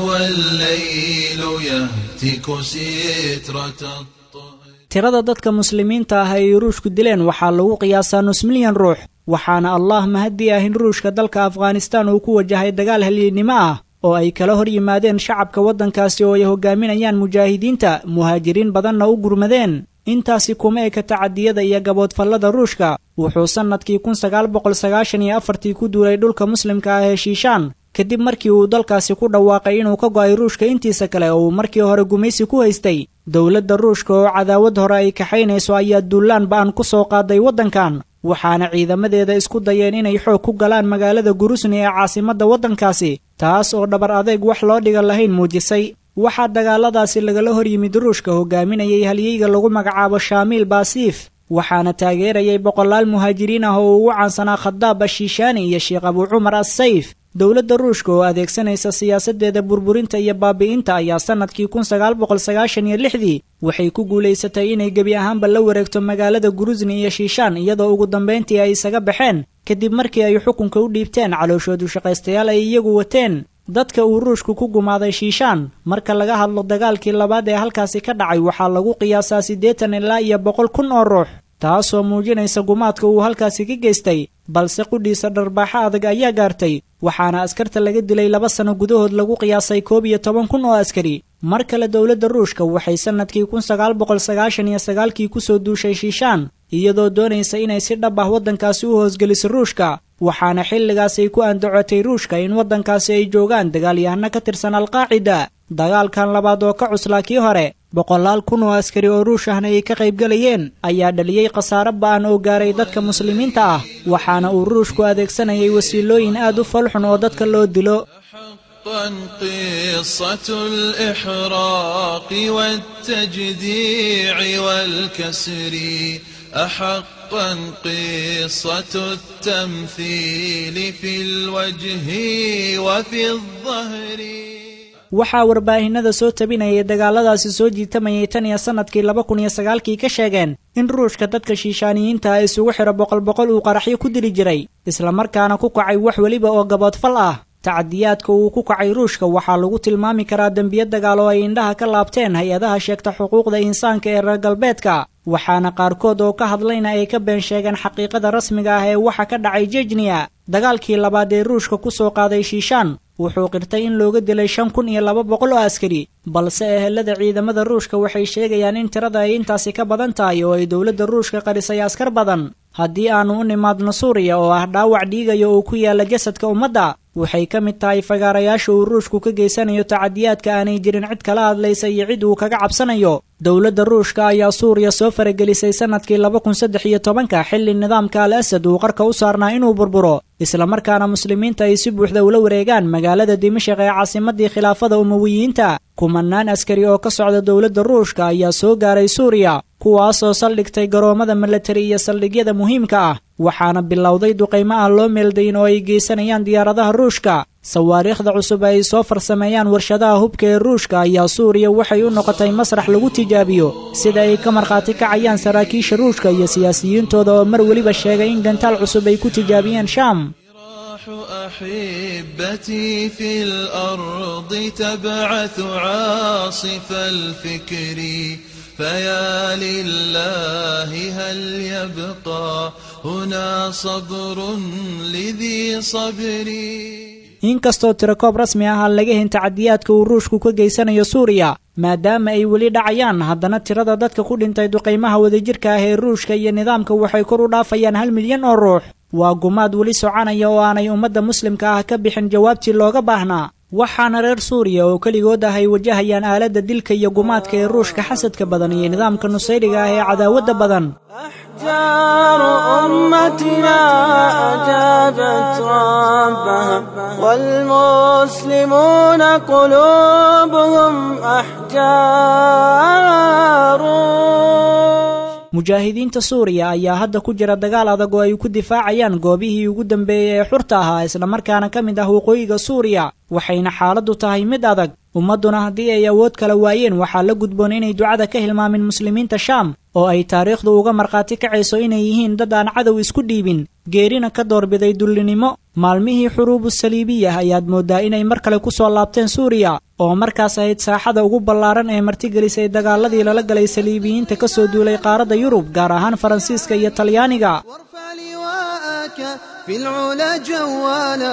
والليل يهتك سترة الطهر tirada dadka muslimiinta ah ay ruushku dileen waxaa lagu qiyaasaa nus milyan ruux waxaana allah mahadii ah in ruushka dalka afghanistaan uu ku wajahay dagaal halyeennimo ah oo ay kala hor yimaadeen shacabka waddankaasi oo ay hogaaminayaan mujaahidiinta muhaajiriin badanna u gurmadeen intaasi kuma eka tacadiyada iyo gaboodfallada ruushka wuxuu sannadkii kun sagaal boqol sagaashan iyo afartii ku duulay dhulka muslimka ah ee shiishaan kadib markii uu dalkaasi ku dhawaaqay inuu ka go'ay ruushka intiisa kale oo uu markii hore gumaysi ku haystay dowladda ruushka oo cadaawad hore ay kaxaynayso ayaa duulaan ba'an ku soo qaaday waddankan waxaana ciidamadeeda isku dayeen inay xoog ku galaan magaalada gurusni ee caasimadda waddankaasi taas oo dhabar adeeg wax loo dhiga lahayn muujisay waxaa dagaaladaasi lagala hor yimid ruushka hogaaminayay halyeyga lagu magacaabo shaamiil baasiif waxaana taageerayay boqolaal muhaajiriin ah oo ugu caansanaa khadaab ashiishaani iyo sheekh abuu cumar assayf dowladda ruushka oo adeegsanaysa siyaasaddeeda burburinta iyo baabi'inta ayaa sannadkii kun sagaal boqol sagaashan iyo lixdii waxay ku guulaysatay inay gebi ahaanba la wareegto magaalada gurusni iyo shiishaan iyadoo ugu dambayntii ay isaga baxeen kadib markii ay xukunka u dhiibteen calooshoodu shaqaystayaal ay iyagu wateen dadka uu ruushku ku gumaaday shiishaan marka laga hadlo dagaalkii labaad ee halkaasi ka dhacay waxaa lagu qiyaasaa siddeetan ilaa iyo boqol kun oo ruux taasoo muujinaysa gumaadka uu halkaasi ka geystay balse qudhiisa dharbaaxo adag ayaa gaartay waxaana askarta laga dilay laba sano gudahood lagu qiyaasay koob iyo toban kun oo askari mar kale dowladda ruushka waxay sannadkii kun sagaal boqol sagaashan iyo sagaalkii kusoo duushay shiishaan iyadoo doonaysa inay si dhab ah waddankaasi u hoosgeliso ruushka waxaana xilligaasay ku andacotay ruushka in waddankaasi ay joogaan dagaalyahano ka tirsan alqaacida dagaalkan labaad oo ka cuslaa kii hore boqolaal kun oo askari oo ruush ahna ay ka qaybgalayeen ayaa dhaliyey khasaare ba'an oo gaaray dadka muslimiinta ah waxaana uu ruushku adeegsanayay wasiilooyin aad u falxun oo dadka loo dilo حقا قصة الإحراق والتجديع والكسر أحقا قصة التمثيل في الوجه وفي الظهر waxaa warbaahinada soo tabinayay dagaaladaasi soo jiitamayay tan iyo sannadkii laba kun iyo sagaalkii ka sheegeen in ruushka dadka shiishaaniyiinta ah isugu xidho boqol boqol uu qaraxyo ku dili jiray islamarkaana ku kacay wax weliba oo gaboodfal ah tacadiyaadka uu ku kacay ruushka waxaa lagu tilmaami karaa dembiyo dagaal oo ay indhaha ka laabteen hay-adaha sheegta xuquuqda insaanka ee reer galbeedka waxaana qaarkood oo ka hadlayna ay ka been sheegeen xaqiiqada rasmiga ah ee waxa ka dhacay jejniya dagaalkii labaad ee ruushka ku soo qaaday shiishaan wuxuu qirtay in looga dilay shan kun iyo laba boqol oo askari balse ehelada ciidamada ruushka waxay sheegayaan in tirada ay intaasi ka badan tahay oo ay dowladda ruushka qarisay askar badan haddii aanu u nimaadno suuriya oo ah dhaawac dhiigaya oo ku yaala jasadka ummadda waxay ka mid tahay fagaarayaasha uu ruushku ka geysanayo tacadiyaadka aanay jirin cid kala hadlaysa iyo cid uu kaga cabsanayo dowladda ruushka ayaa suuriya soo faragelisay sannadkii laba kun saddex iyo tobanka xilli nidaamka al asad uu qarka u saarnaa inuu burburo islamarkaana muslimiinta ay si buuxda ula wareegaan magaalada dimashik ee caasimadii khilaafada umawiyiinta kumanaan askari oo ka socda dowladda ruushka ayaa soo gaaray suuriya kuwaasoo saldhigtay garoommada milatari iyo saldhigyada muhiimka ah waxaana bilowday duqaymo ah loo meeldayn oo ay geysanayaan diyaaradaha ruushka sawaariikhda cusub ay soo farsameeyaan warshadaha hubka ee ruushka ayaa suuriya waxay u noqotay masrax lagu tijaabiyo sida ay ka markhaati kacayaan saraakiisha ruushka iyo siyaasiyiintooda oo mar weliba sheegay in gantaal cusub ay ku tijaabiyeen shaam أحبتي في الأرض تبعث عاصف الفكر فيا لله هل يبقى هنا صبر لذي صبري inkastoo tirakoob rasmi ah aan laga hin tacadiyaadka uu ruushku ka geysanayo suuriya maadaama ay weli dhacayaan haddana tirada dadka ku dhintay duqaymaha wadajirka ah ee ruushka iyo nidaamka waxay kor u dhaafayaan hal milyan oo ruux waa gumaad weli soconaya oo aanay ummadda muslimka ah ka bixin jawaabtii looga baahnaa waxaana reer suuriya oo keligood ah ay wajahayaan aaladda dilka iyo gumaadka ee ruushka xasadka badan iyo nidaamka nusayriga ah ee cadaawadda badan أحجار أمتنا أجابت ربها والمسلمون قلوبهم أحجار mujaahidiinta suuriya ayaa hadda ku jira dagaal adag oo ay ku difaacayaan goobihii ugu dambeeyey ee xurta ahaa islamarkaana ka mid ah waqooyiga suuriya waxayna xaaladdu tahay mid adag ummadduna haddii ay awood kala waayeen waxaa la gudboon inay ducada ka hilmaamin muslimiinta shaam oo ay taariikhdu uga markhaati kacayso inay yihiin dad aan cadow isku dhiibin geerina ka doorbiday dullinimo maalmihii xuruubu saliibiyah ayaad mooddaa inay mar kale ku soo laabteen suuriya oo markaas ahayd saaxada ugu ballaaran ee martigelisay dagaaladii lala galay saliibiyiinta ka soo duulay qaaradda yurub gaar ahaan faransiiska iyo talyaaniga وارفع لواءك في العلا جوالا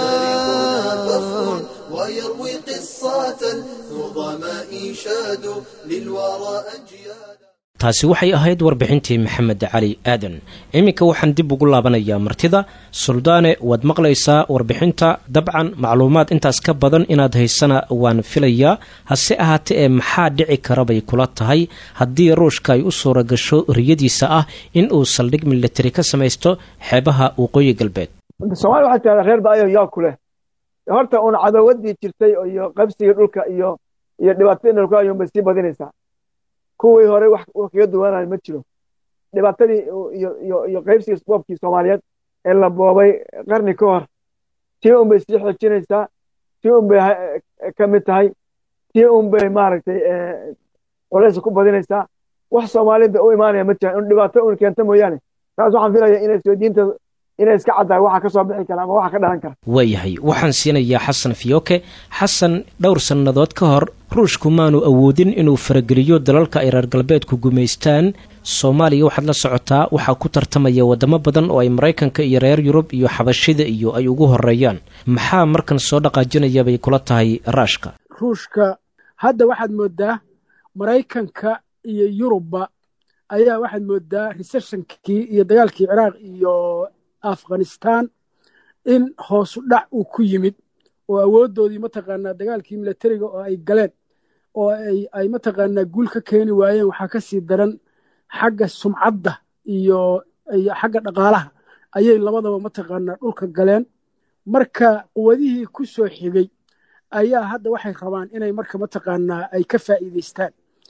ويروي قصة النظماء شادوا للورى أجيالا taasi waxay ahayd warbixintii maxamed cali aadan iminka waxaan dib ugu laabanayaa martida suldaane waad maqlaysaa warbixinta dabcan macluumaad intaas ka badan inaad haysana waan filayaa hase ahaatee ee maxaa dhici kara bay kula tahay haddii ruushka ay u suura gasho riyadiisa ah in uu saldhig militari ka samaysto xeebaha waqooyi galbeed soomaaliya waxay tahdaa reer baayo yaa ku leh horta uun cadawadii jirtay iyo qabsigii dhulka iyo iyo dhibaatadii dhulka ayuun bay sii badinaysaa kuwii hore wax kaga duwanayo ma jiro dhibaatadii iyo qaybsigii boobkii soomaaliyeed ee la boobay qarni ka hor tii un bay sii xoojinaysaa tii un bay ka mid tahay tii un bay maaragtay culaysa ku badinaysaa wax soomaalida u imaanaya ma jiraan in dhibaato un keenta mooyaane taas waxaan filaya inay soo diinta inay iska caddahay waxa ka soo bixi kara ama waxa ka dhalan kara waayahay waxaan siinayaa xasan fiyoke xasan dhowr sannadood ka hor ruushku maanu awoodin inuu farageliyo dalalka ay reer galbeedku gumaystaan soomaaliya waxaad la socotaa waxaa ku tartamaya waddamo badan oo ay maraykanka iyo reer yurub iyo xabashida iyo ay ugu horeeyaan maxaa markan soo dhaqaajinaya bay kula tahay raashka ruushka hadda waxaad moodaa maraykanka iyo yurubba ayaa waxaad moodaa reseshonkii iyo dagaalkii ciraaq iyo afghanistan in hoosu dhac uu ku yimid oo awooddoodii mataqaanaa dagaalkii milatariga oo ay galeen oo ay mataqaanaa guul ka keeni waayeen waxaa ka sii daran xagga sumcadda iyo xagga dhaqaalaha ayay labadaba mataqaanaa dhulka galeen marka quwadihii ku soo xigay ayaa hadda waxay rabaan inay marka mataqaanaa ay ka faa'iidaystaan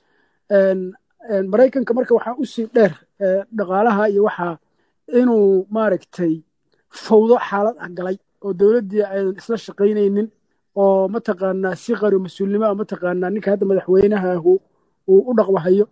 maraykanka marka waxaa usii dheer dhaqaalaha iyo waxaa inuu maaragtay fawdo xaalad ah galay oo dowladdii aydan isla shaqaynaynin oo mataqaanaa si qari mas-uulnimoa mataqaanaa ninka hadda madaxweynahahu uu u dhaqwahayo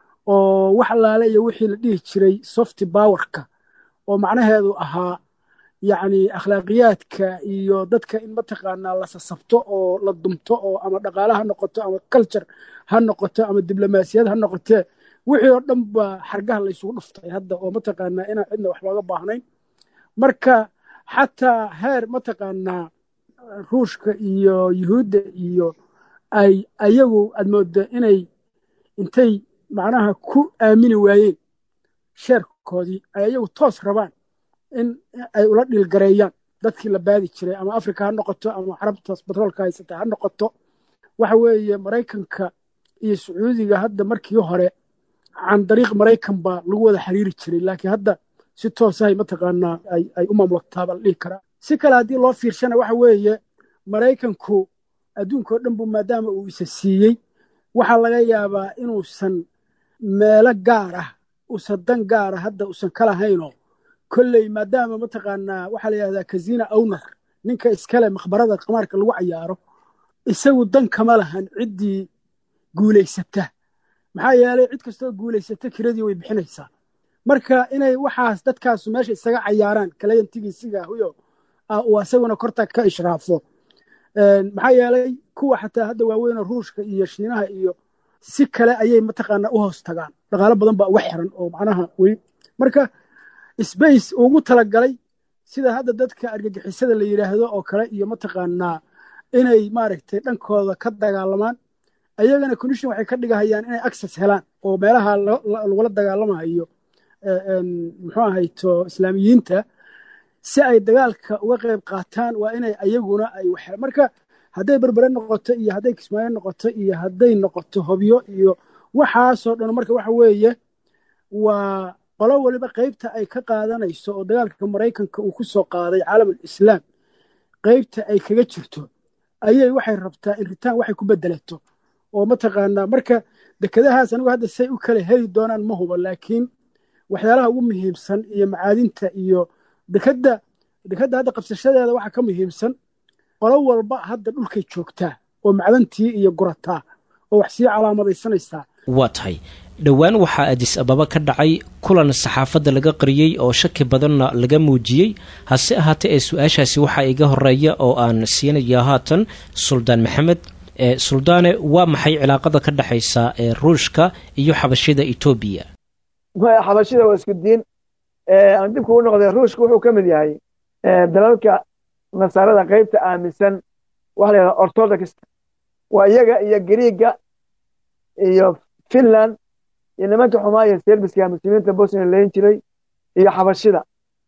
oo wax allaale iyo wixii la dhihi jiray softy powerka oo macnaheedu ahaa yacni akhlaaqiyaadka iyo dadka in mataqaanaa la sasabto oo la dumto oo ama dhaqaale ha noqoto ama culture ha noqoto ama diblomaasiyad ha noqotee wixii oo dhan ba xargaha laysugu dhuftay hadda oo mataqaanaa inaan cidna wax looga baahnayn marka xataa heer mataqaanaa ruushka iyo yuhuudda iyo ay ayagu aad mooda inay intay macnaha ku aamini waayeen sheerkoodii ay ayagu toos rabaan in ay ula dhiilgareeyaan dadkii la baadi jiray ama africa ha noqoto ama carabtaas batroolka haysata ha noqoto waxa weeye maraykanka iyo sacuudiga hadda markii hore can dariiq maraykan baa lagu wada xiriiri jiray laakiin hadda si toosahay mataqaanaa ay u maamultaa baa la dhihi karaa si kale haddii loo fiirshana waxa weeye maraykanku adduunka oo dhan bu maadaama uu isa siiyey waxaa laga yaabaa inuusan meelo gaar ah usan dan gaara hadda usan ka lahaynoo kolley maadaama mataqaanaa waxaa la yidhahdaa kazina owner ninka iskale makhbarada qamaarka lagu cayaaro isagu dan kama lahan ciddii guulaysata maxaa yeelay cid kastoo guulaysata kiradii way bixinaysaa marka inay waxaas dadkaasu meesha isaga cayaaraan kalayantigiisigahuyo uu asaguna korta ka ishraafo maxaa yeelay kuwa xataa hadda waaweynoo ruushka iyo shiinaha iyo si kale ayay mataqaanaa u hoos tagaan dhaqaalo badan baa uga xiran oo macnaha weli marka sbace ugu talagalay sida hadda dadka argagixisada la yidhaahdo oo kale iyo mataqaanaa inay maaragtay dhankooda ka dagaalamaan ayagana condition waxay ka dhigahayaan inay access helaan oo meelaha lagula dagaalamayo muxuu ahayto islaamiyiinta si ay dagaalka uga qayb qaataan waa inay ayaguna ay wax marka hadday berbere noqoto iyo hadday kismaayo noqoto iyo hadday noqoto hobyo iyo waxaasoo dhan marka waxa weeye waa qolo waliba qaybta ay ka qaadanayso oo dagaalka maraykanka uu ku soo qaaday caalamul islaam qaybta ay kaga jirto ayay waxay rabtaa in ritaan waxay ku bedelato oo mataqaanaa marka dekedahaas anigu hadda say u kala heli doonaan ma hubo laakiin waxyaalaha ugu muhiimsan iyo macaadinta iyo dekadda dekadda hadda qabsashadeeda waxaa ka muhiimsan qolo walba hadda dhulkay joogtaa oo macdantii iyo gurataa oo wax sii calaamadaysanaysaa waa tahay dhowaan waxaa adis ababa ka dhacay kulan saxaafadda laga qariyey oo shaki badanna laga muujiyey hase ahaatee ee su-aashaasi waxaa iga horeeya oo aan siinaya haatan suldaan maxamed suldaane waa maxay cilaaqada ka dhexaysa ee ruushka iyo xabashida etoobiya xabashida waa isku diin aan dibku u noqday ruushka wuxuu ka mid yahay dalalka nasaarada qaybta aaminsan waxa la yidhahda orthodox waa iyaga iyo griiga iyo finland iyo nimanka xumaaya serbiska muslimiinta bosnia layn jiray iyo xabashida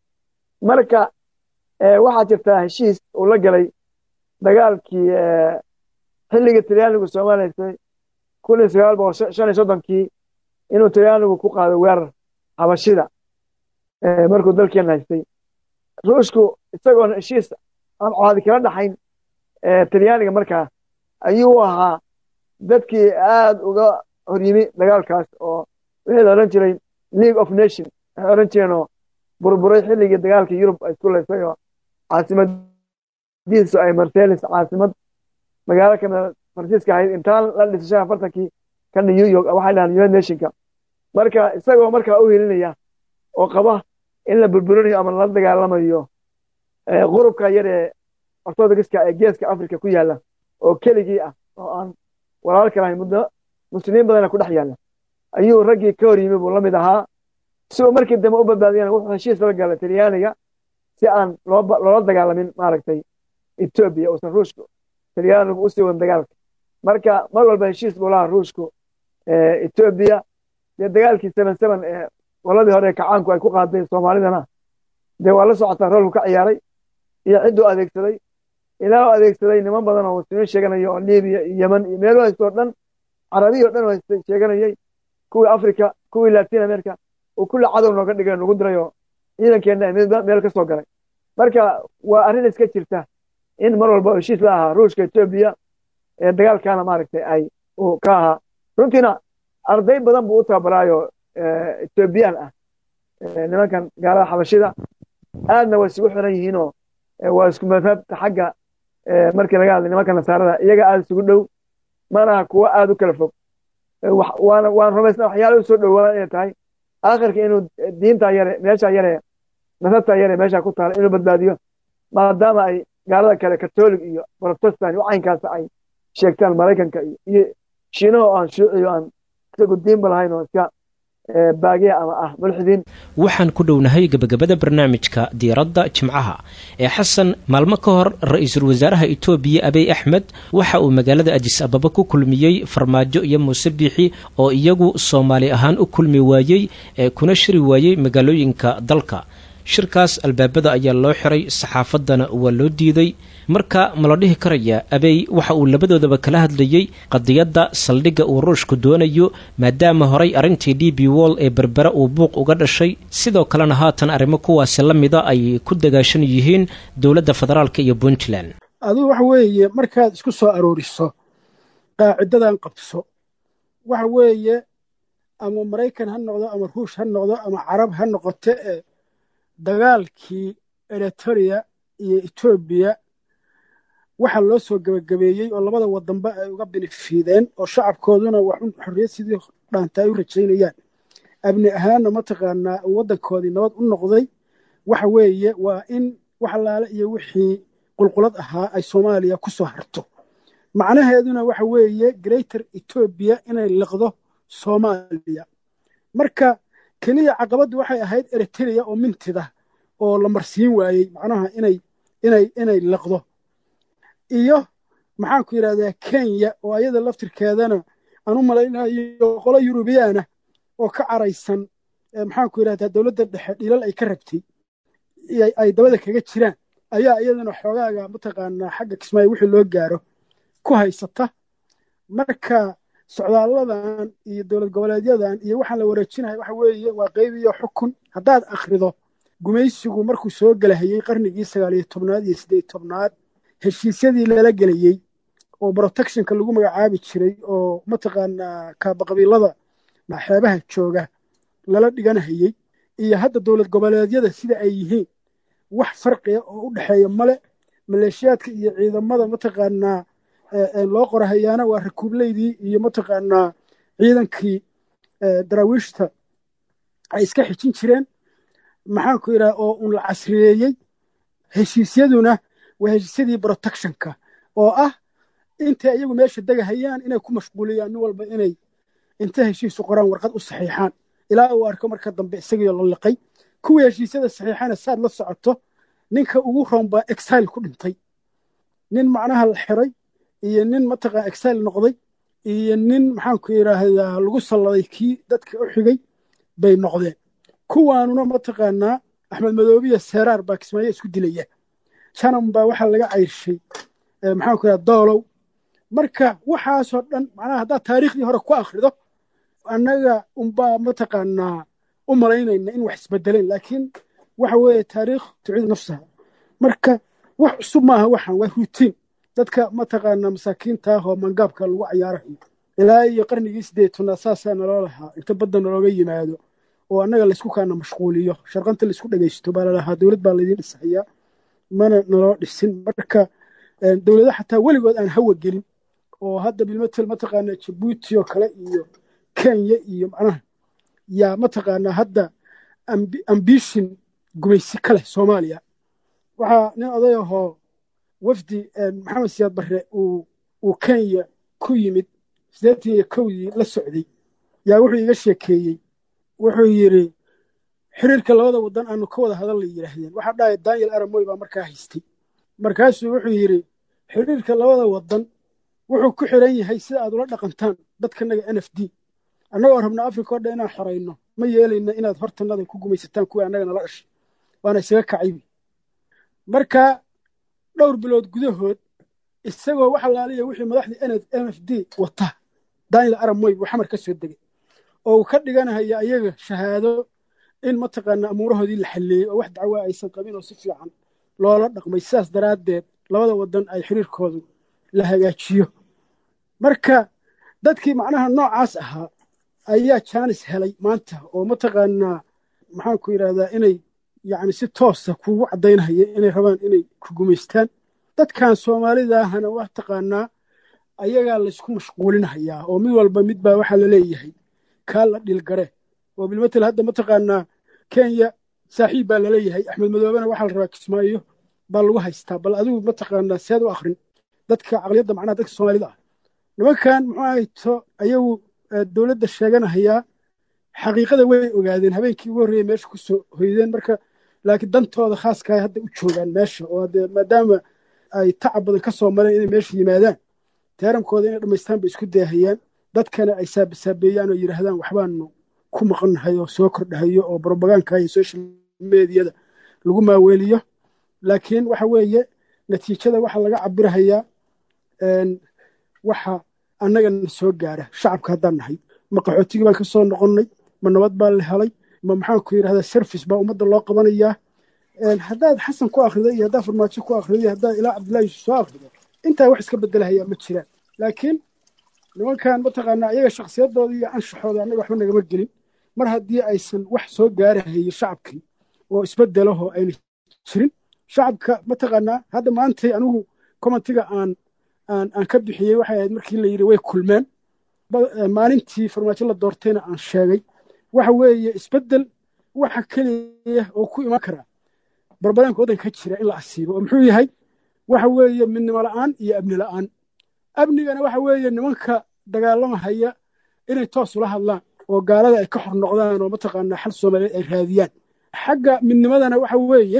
marka waxaa jirtaa heshiis uu la galay dagaalkii xilligii talyaanigu soomaaliysay kun iyo sagaal boqol shan iyo soddonkii inuu talyaanigu ku qaado weerar xabashida markuu dalkeena haystay ruushku isagoona heshiis aan caadi kala dhaxayn talyaaniga markaa ayuu ahaa dadkii aad uga horyimi dagaalkaas oo wixii la odhan jiray league of nation waxay odhan jireen oo burburay xilligii dagaalkii yurub ay isku laysay oo caasimadiisu ay marselis caasimad magaalo kamida faransiiska ahayd intaan la dhisay shan afartankii kana new york waxay dhahaan united nationka marka isagoo markaa u helinaya oo qaba in la burburinayo ama lala dagaalamayo qurubka yar ee ortodogska ee geeska africa ku yaala oo keligii ah oo aan walaal kalahayn muddo muslimiin badana ku dhex yaalla ayuu raggii ka hor yimi buu la mid ahaa si uu markii dambe u badbaadiyana wuxuu heshiis la galay talyaaniga si aan loola dagaalamin maaragtay etoobiya uusan ruushku talyaanigu usii wadan dagaalka marka mar walba heshiis buu lahaa ruushku etoobiya dee dagaalkii seven seven ee qoladii hore kacaanku ay ku qaaday soomaalidana dee waa la socotaa roolku ka ciyaaray iyo cidduu adeegsaday ilaa u adeegsaday niman badan oo muslimiin sheeganaya oo libiya iyo yemen iyo meelo haysto o dhan carabiya o dhan haystay sheeganayay kuwii africa kuwii latin america uu kulle cadow nooga dhigay nagu diray oo ciidankeenna meel ka soo galay marka waa arrin iska jirta in mar walba heshiis la ahaa ruushka etoobiya ee dagaalkaana maaragtay ay uu ka ahaa runtiina arday badan buu u tababaraayo etoobiyaan ah nimankan gaalada xabashida aadna way isugu xiran yihiinoo waa isku madhabta xagga markii laga hadlay nimanka nasaarada iyaga aada isugu dhow manaha kuwo aada u kala fog waana waan rumaysna waxyaala u soo dhowaan inay tahay aakhirka inuu diinta yare meesha yare nasabta yare meesha ku taala inuu badbaadiyo maadaama ay gaalada kale katolig iyo protestant caynkaas ay sheegtaan maraykanka iyo shiinaha oo aan shuuciyo aan isagu diinba lahayn oo iska baagiya ama ah mulxidiin waxaan ku dhownahay gebagabada barnaamijka diiradda jimcaha ee xasan maalmo ka hor ra-iisul wasaaraha etoobiya abiy axmed waxa uu magaalada ajis ababa ku kulmiyey farmaajo iyo muuse biixi oo iyagu soomaali ahaan u kulmi waayey ee kuna shiri waayey magaalooyinka dalka shirkaas albaabada ayaa loo xiray saxaafaddana waa loo diiday marka ma la dhihi karayaa abey waxa uu labadoodaba kala hadlayey qadiyadda saldhigga uu ruushku doonayo maadaama horay arrintii d b wall ee berbera uu buuq uga dhashay sidoo kalena haatan arrimo kuwaasi la mida ay ku dagaashan yihiin dowladda federaalk iyo puntland adigu waxa weeye markaad isku soo arooriso qaacidadan qabso waxa weeye ama maraykan ha noqdo ama ruush ha noqdo ama carab ha noqote ee dagaalkii eritoria iyo etoobiya waxaa loo soo gebagabeeyey oo labada wadanba ay uga binifiideen oo shacabkooduna waxun xorriyad sidii dhaanta ay u rajaynayaan abni ahaanna mataqaanaa waddankoodii nabad u noqday waxa weeye waa in wax allaale iyo wixii qulqulad ahaa ay soomaaliya ku soo harto macnaheeduna waxa weeye greater etoobiya inay liqdo soomaaliya marka keliya caqabaddu waxay ahayd eriteria oo mintida oo la marsiin waayey macnaha inay inay inay liqdo iyo maxaan ku yidhahdaa kenya oo ayada laftirkeedana aan u malaynayo qolo yurubiyaana oo ka caraysan maxaan ku yidhahdaa dowladda dhexe dhilal ay ka rabtay ay dabada kaga jiraan ayaa iyadana xoogaaga mataqaanaa xagga kismaayo wixii loo gaaro ku haysata marka socdaalladan iyo dowlad goboleedyadan iyo waxaan la wareejinaya waxa weeye waa qayb iyo xukun haddaad akhrido gumaysigu markuu soo gelahayey qarnigii sagaal iyo tobnaad iyo siddeed tobnaad heshiisyadii lala gelayey oo protectionka lagu magacaabi jiray oo mataqaanaa kaabaqabiilada xeebaha jooga lala dhiganahayey iyo hadda dowlad goboleedyada sida ay yihiin wax farqiya oo u dhexeeya male maleeshiyaadka iyo ciidamada mataqaanaa loo qorahayaana waa rakuubleydii iyo mataqaanaa ciidankii daraawiishta ay iska xijin jireen maxaanku yidhaha oo un la casriyeeyey heshiisyaduna waa heshiisyadii protectionka oo ah intay iyagu meesha degahayaan inay ku mashquuliyaan nin walba inay inta heshiisu qoraan warqad u saxiixaan ilaa uu arko marka dambe isagiio la liqay kuwii heshiisyada saxiixana saad la socoto ninka ugu roon baa exile ku dhintay nin macnaha la xiray iyo nin mataqaa exile noqday iyo nin maxaanku yidhaahdaa lagu salladay kii dadka u xigay bay noqdeen kuwaanuna mataqaanaa axmed madoobiya seeraar baa kismaayo isku dilaya janan baa waxaa laga cayrshay maxaanku yidhahda doolow marka waxaasoo dhan macnaha haddaad taariikhdii hore ku akhrido annaga unbaa mataqaanaa u malaynayna in wax isbedeleen laakiin waxa weeye taariikh tuciid nafsaha marka wax cusub maaha waxaan waa rutiin dadka mataqaanaa masaakiinta ah oo mangaabka lagu cayaarayo ilaa iyo qarnigii sideed tobnaad saasaa naloo lahaa inta badda nalooga yimaado oo annaga laysku kaana mashquuliyo sharqanta laysku dhegaysto baa lalahaa dowlad baa laydiin dhisahayaa mana naloo dhisin marka dowlado xataa weligood aan hawa gelin oo hadda bilmatel mataqaanaa jabuuti oo kale iyo kenya iyo macnaha yaa mataqaanaa hadda ambishin gumaysi ka leh soomaaliya waxaa nin oday ahoo wafdi maxamed siyaad barre uu kenya ku yimid siddeetan iyo kowdii la socday yaa wuxuu iga sheekeeyey wuxuu yidhi xiriirka labada waddan aanu ka wada hadal la yidhaahdeen waxaa dhahaya daniel aramoy baa markaa haystay markaasuu wuxuu yidhi xiriirka labada waddan wuxuu ku xiran yahay sida aad ula dhaqantaan dadkanaga n f d annagoo rabna africa o dhan inaan xorayno ma yeelayna inaad hortanada ku gumaysataan kuwii annaga nala dhashay waana isaga kacaybi marka dhowr bilood gudahood isagoo wax alaaliya wixii madaxdii n f d wata daniel aramoy buu xamar ka soo degay oo uu ka dhiganahaya ayaga shahaado in mataqaanaa amuurahoodii la xalleeyey oo wax dacwaa aysan qabin oo si fiican loola dhaqmay sidaas daraaddeed labada waddan ay xiriirkoodu la hagaajiyo marka dadkii macnaha noocaas ahaa ayaa jaanis helay maanta oo mataqaanaa maxaanku yidhahdaa inay yacni si toosa kuugu caddaynahaya inay rabaan inay ku gumaystaan dadkan soomaalidaahana waa taqaanaa ayagaa laysku mashquulinahayaa oo mid walba mid baa waxaa la leeyahay kaa la dhilgare oo bilmatel hadda mataqaanaa kenya saaxiib baa laleeyahay axmed madoobena waxaa la rabaa kismaayo baa lagu haystaa bal adigu mataqaanaa seed u akrin dadka caqliyadda macnaha dadka soomaalida ah nimankan muxuu ahayto ayagu dowladda sheeganahayaa xaqiiqada way ogaadeen habeenkii ugu horreeyey meesha ku soo hoydeen marka laakiin dantooda khaaskaay hadda u joogaan meesha oo dee maadaama ay tacab badan ka soo mareen inay meesha yimaadaan teerankooda inay dhammaystaan bay isku daahayaan dadkana ay saabasaabeeyaan oo yidhaahdaan waxbaanu ku maqannahay oo soo kordhahayo oo brobaganka iyo social mediyada lagu maaweeliyo laakiin waxa weeye natiijada waxa laga cabirahayaa waxa annagana soo gaara shacabka haddaan nahay ma qaxootigii baan ka soo noqonnay ma nabad baa la helay ma maxaanku yidhahdaa service baa ummadda loo qabanayaa haddaad xasan ku akhrido iyo haddaad farmaajo ku akhrido iyo haddaad ilaa cabdullahi yuusuf soo akhrido intaa wax iska bedelahayaa ma jiraan laakiin nimankan mataqaanaa iyaga shakhsiyadooda iyo anshaxooda annaga waxba nagama gelin mar haddii aysan wax soo gaarahayo shacabkii oo isbedelahoo ayna jirin shacabka mataqaanaa hadda maantay anigu commentiga aan aan aan ka bixiyey waxay ahayd markii la yidhi way kulmeen maalintii farmaajo la doortayna aan sheegay waxa weeye isbedel waxa keliya oo ku iman karaa barbadaanka waddanka ka jira in la asiibo oo muxuu yahay waxa weeye midnimo la'aan iyo amni la'aan amnigana waxa weeye nimanka dagaalamahaya inay toos ula hadlaan oo gaalada ay ka xor noqdaan oo mataqaanaa xal soomaaliyeed ay raadiyaan xagga midnimadana waxa weeye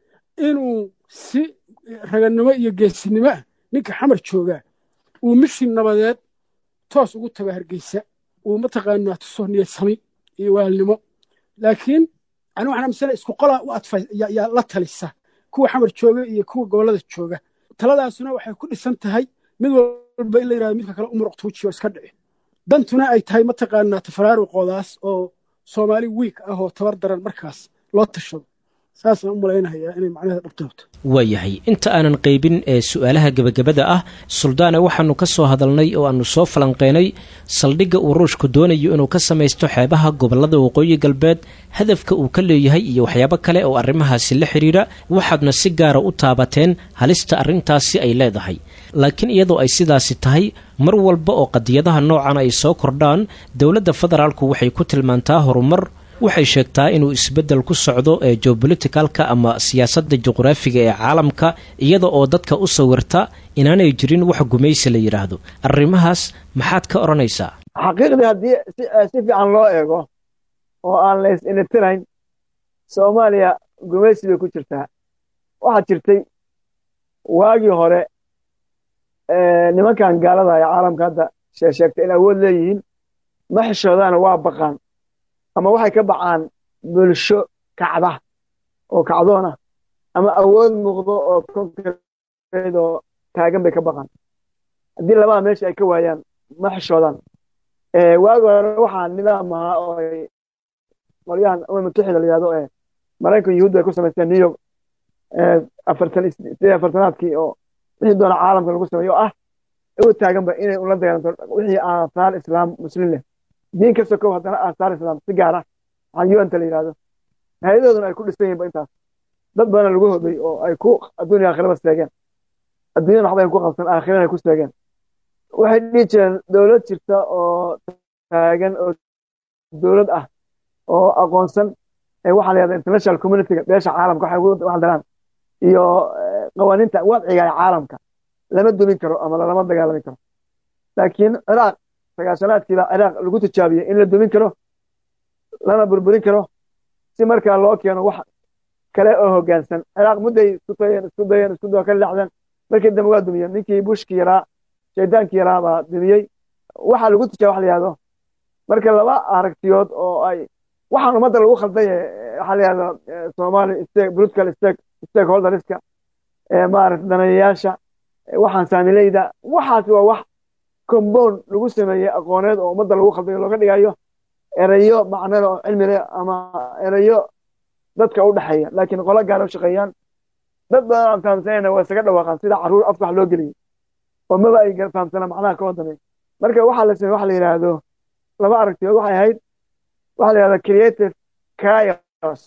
inuu si raganimo iyo geesinimo ah ninka xamar joogaa uu mishin nabadeed toos ugu tago hargeysa uu mataqaanaa tuso niyadsami iyo waalnimo laakiin ani waxaan amisana isku qolaa u adfa yaa la talisa kuwa xamar jooga iyo kuwa gobollada jooga taladaasuna waxay ku dhisan tahay mid walba in la yidhahdo midka kale umuruq tuujiyo iska dhici dantuna ay tahay mataqaanaa tafaraaruqoodaas oo soomaali wiik ah oo tabar daran markaas loo tashado saasaan u malaynahayaa inay macnaheeda dhabtoobto waayahay inta aanan qaybin ee su'aalaha gebagabada ah suldaane waxaannu ka soo hadalnay oo aannu soo falanqeynay saldhigga uu ruushku doonayo inuu ka samaysto xeebaha gobollada waqooyi galbeed hadafka uu ka leeyahay iyo waxyaabo kale oo arrimahaasi la xidhiidha waxaadna si gaara u taabateen halista arrintaasi ay leedahay laakiin iyadoo ay sidaasi tahay mar walba oo qadiyadaha noocan ay soo kordhaan dowladda federaalku waxay ku tilmaantaa horumar waxay sheegtaa inuu isbeddel ku socdo ee geobolitikalka ama siyaasadda juqraafiga ee caalamka iyada oo dadka u sawirta inaanay jirin wax gumaysi la yidhaahdo arrimahaas maxaad ka odhanaysaa xaqiiqdii haddii si fiican loo eego oo aan la is-initirayn soomaaliya gumaysi bay ku jirtaa waxaa jirtay waagii hore nimankan gaalada ee caalamka hadda sheegta in awood leeyihiin ma xishoodaana waa baqaan ama waxay ka bacaan bulsho kacda oo kacdoona ama awood muuqdo oo konkreed oo taagan bay ka baqaan haddii labada meesha ay ka waayaan ma xishoodaan waagi hore waxaa nidaam ahaa oo ay qolyahan umar mutaxida la yihahdo ee maraykan yuhuud ay ku samaysteen new york afartan sideed afartanaadkii oo wixii doona caalamka lagu sameeyo oo ah u taaganba inay ula dagaalanto wixii aasaar islaam muslim leh diin kasta kow haddana aasaar islaam si gaara waxaan unta la yihahdo hay-adahooduna ay ku dhisan yihin ba intaas dad badana lagu hoday oo ay ku adduuniya aakhiraba seegeen adduunyada waxba ay ku qabsan aakhirana ay ku seegeen waxay dhihi jireen dowlad jirta oo taagan oo dowlad ah oo aqoonsan waxaa la yahda international communityga beesha caalamka waxay ugu waxdaraan iyo qawaaniinta wadciga ee caalamka lama dumin karo ama lalama dagaalami karo laakiin ciraaq sagaashanaadkiiba ciraaq lagu tijaabiyey in la dumin karo lana burburin karo si markaa loo keeno wax kale oo hoggaansan ciraaq mudday isku dayeen isku dayeen isku dayoo ka leexdeen markii dambe waa dumiyeen ninkii bushkii yaraa shaydaankii yaraa baa dumiyey waxaa lagu tijaabiya wax la yihahdo marka laba aragtiyood oo ay waxaan ummadda lagu khalday waxaa la yihahda somali stake political stake stakeholderska maarata daneeyayaasha waxaan saamileyda waxaas waa wax compound lagu sameeyey aqooneed oo ummadda lagu khaldayo looga dhigayo erayo macnada oo cilmi leh ama erayo dadka u dhexeeya laakiin qolo gaara u shaqeeyaan dad badan aan fahamsanayna waa isaga dhawaaqaan sida carruur afka wax loo geliyey oo maba ay fahamsanaa macnaha ka wadamay marka waxaa la samey waxa la yidhaahdo laba aragtiyood waxay ahayd waxaa la yihahda creative chaos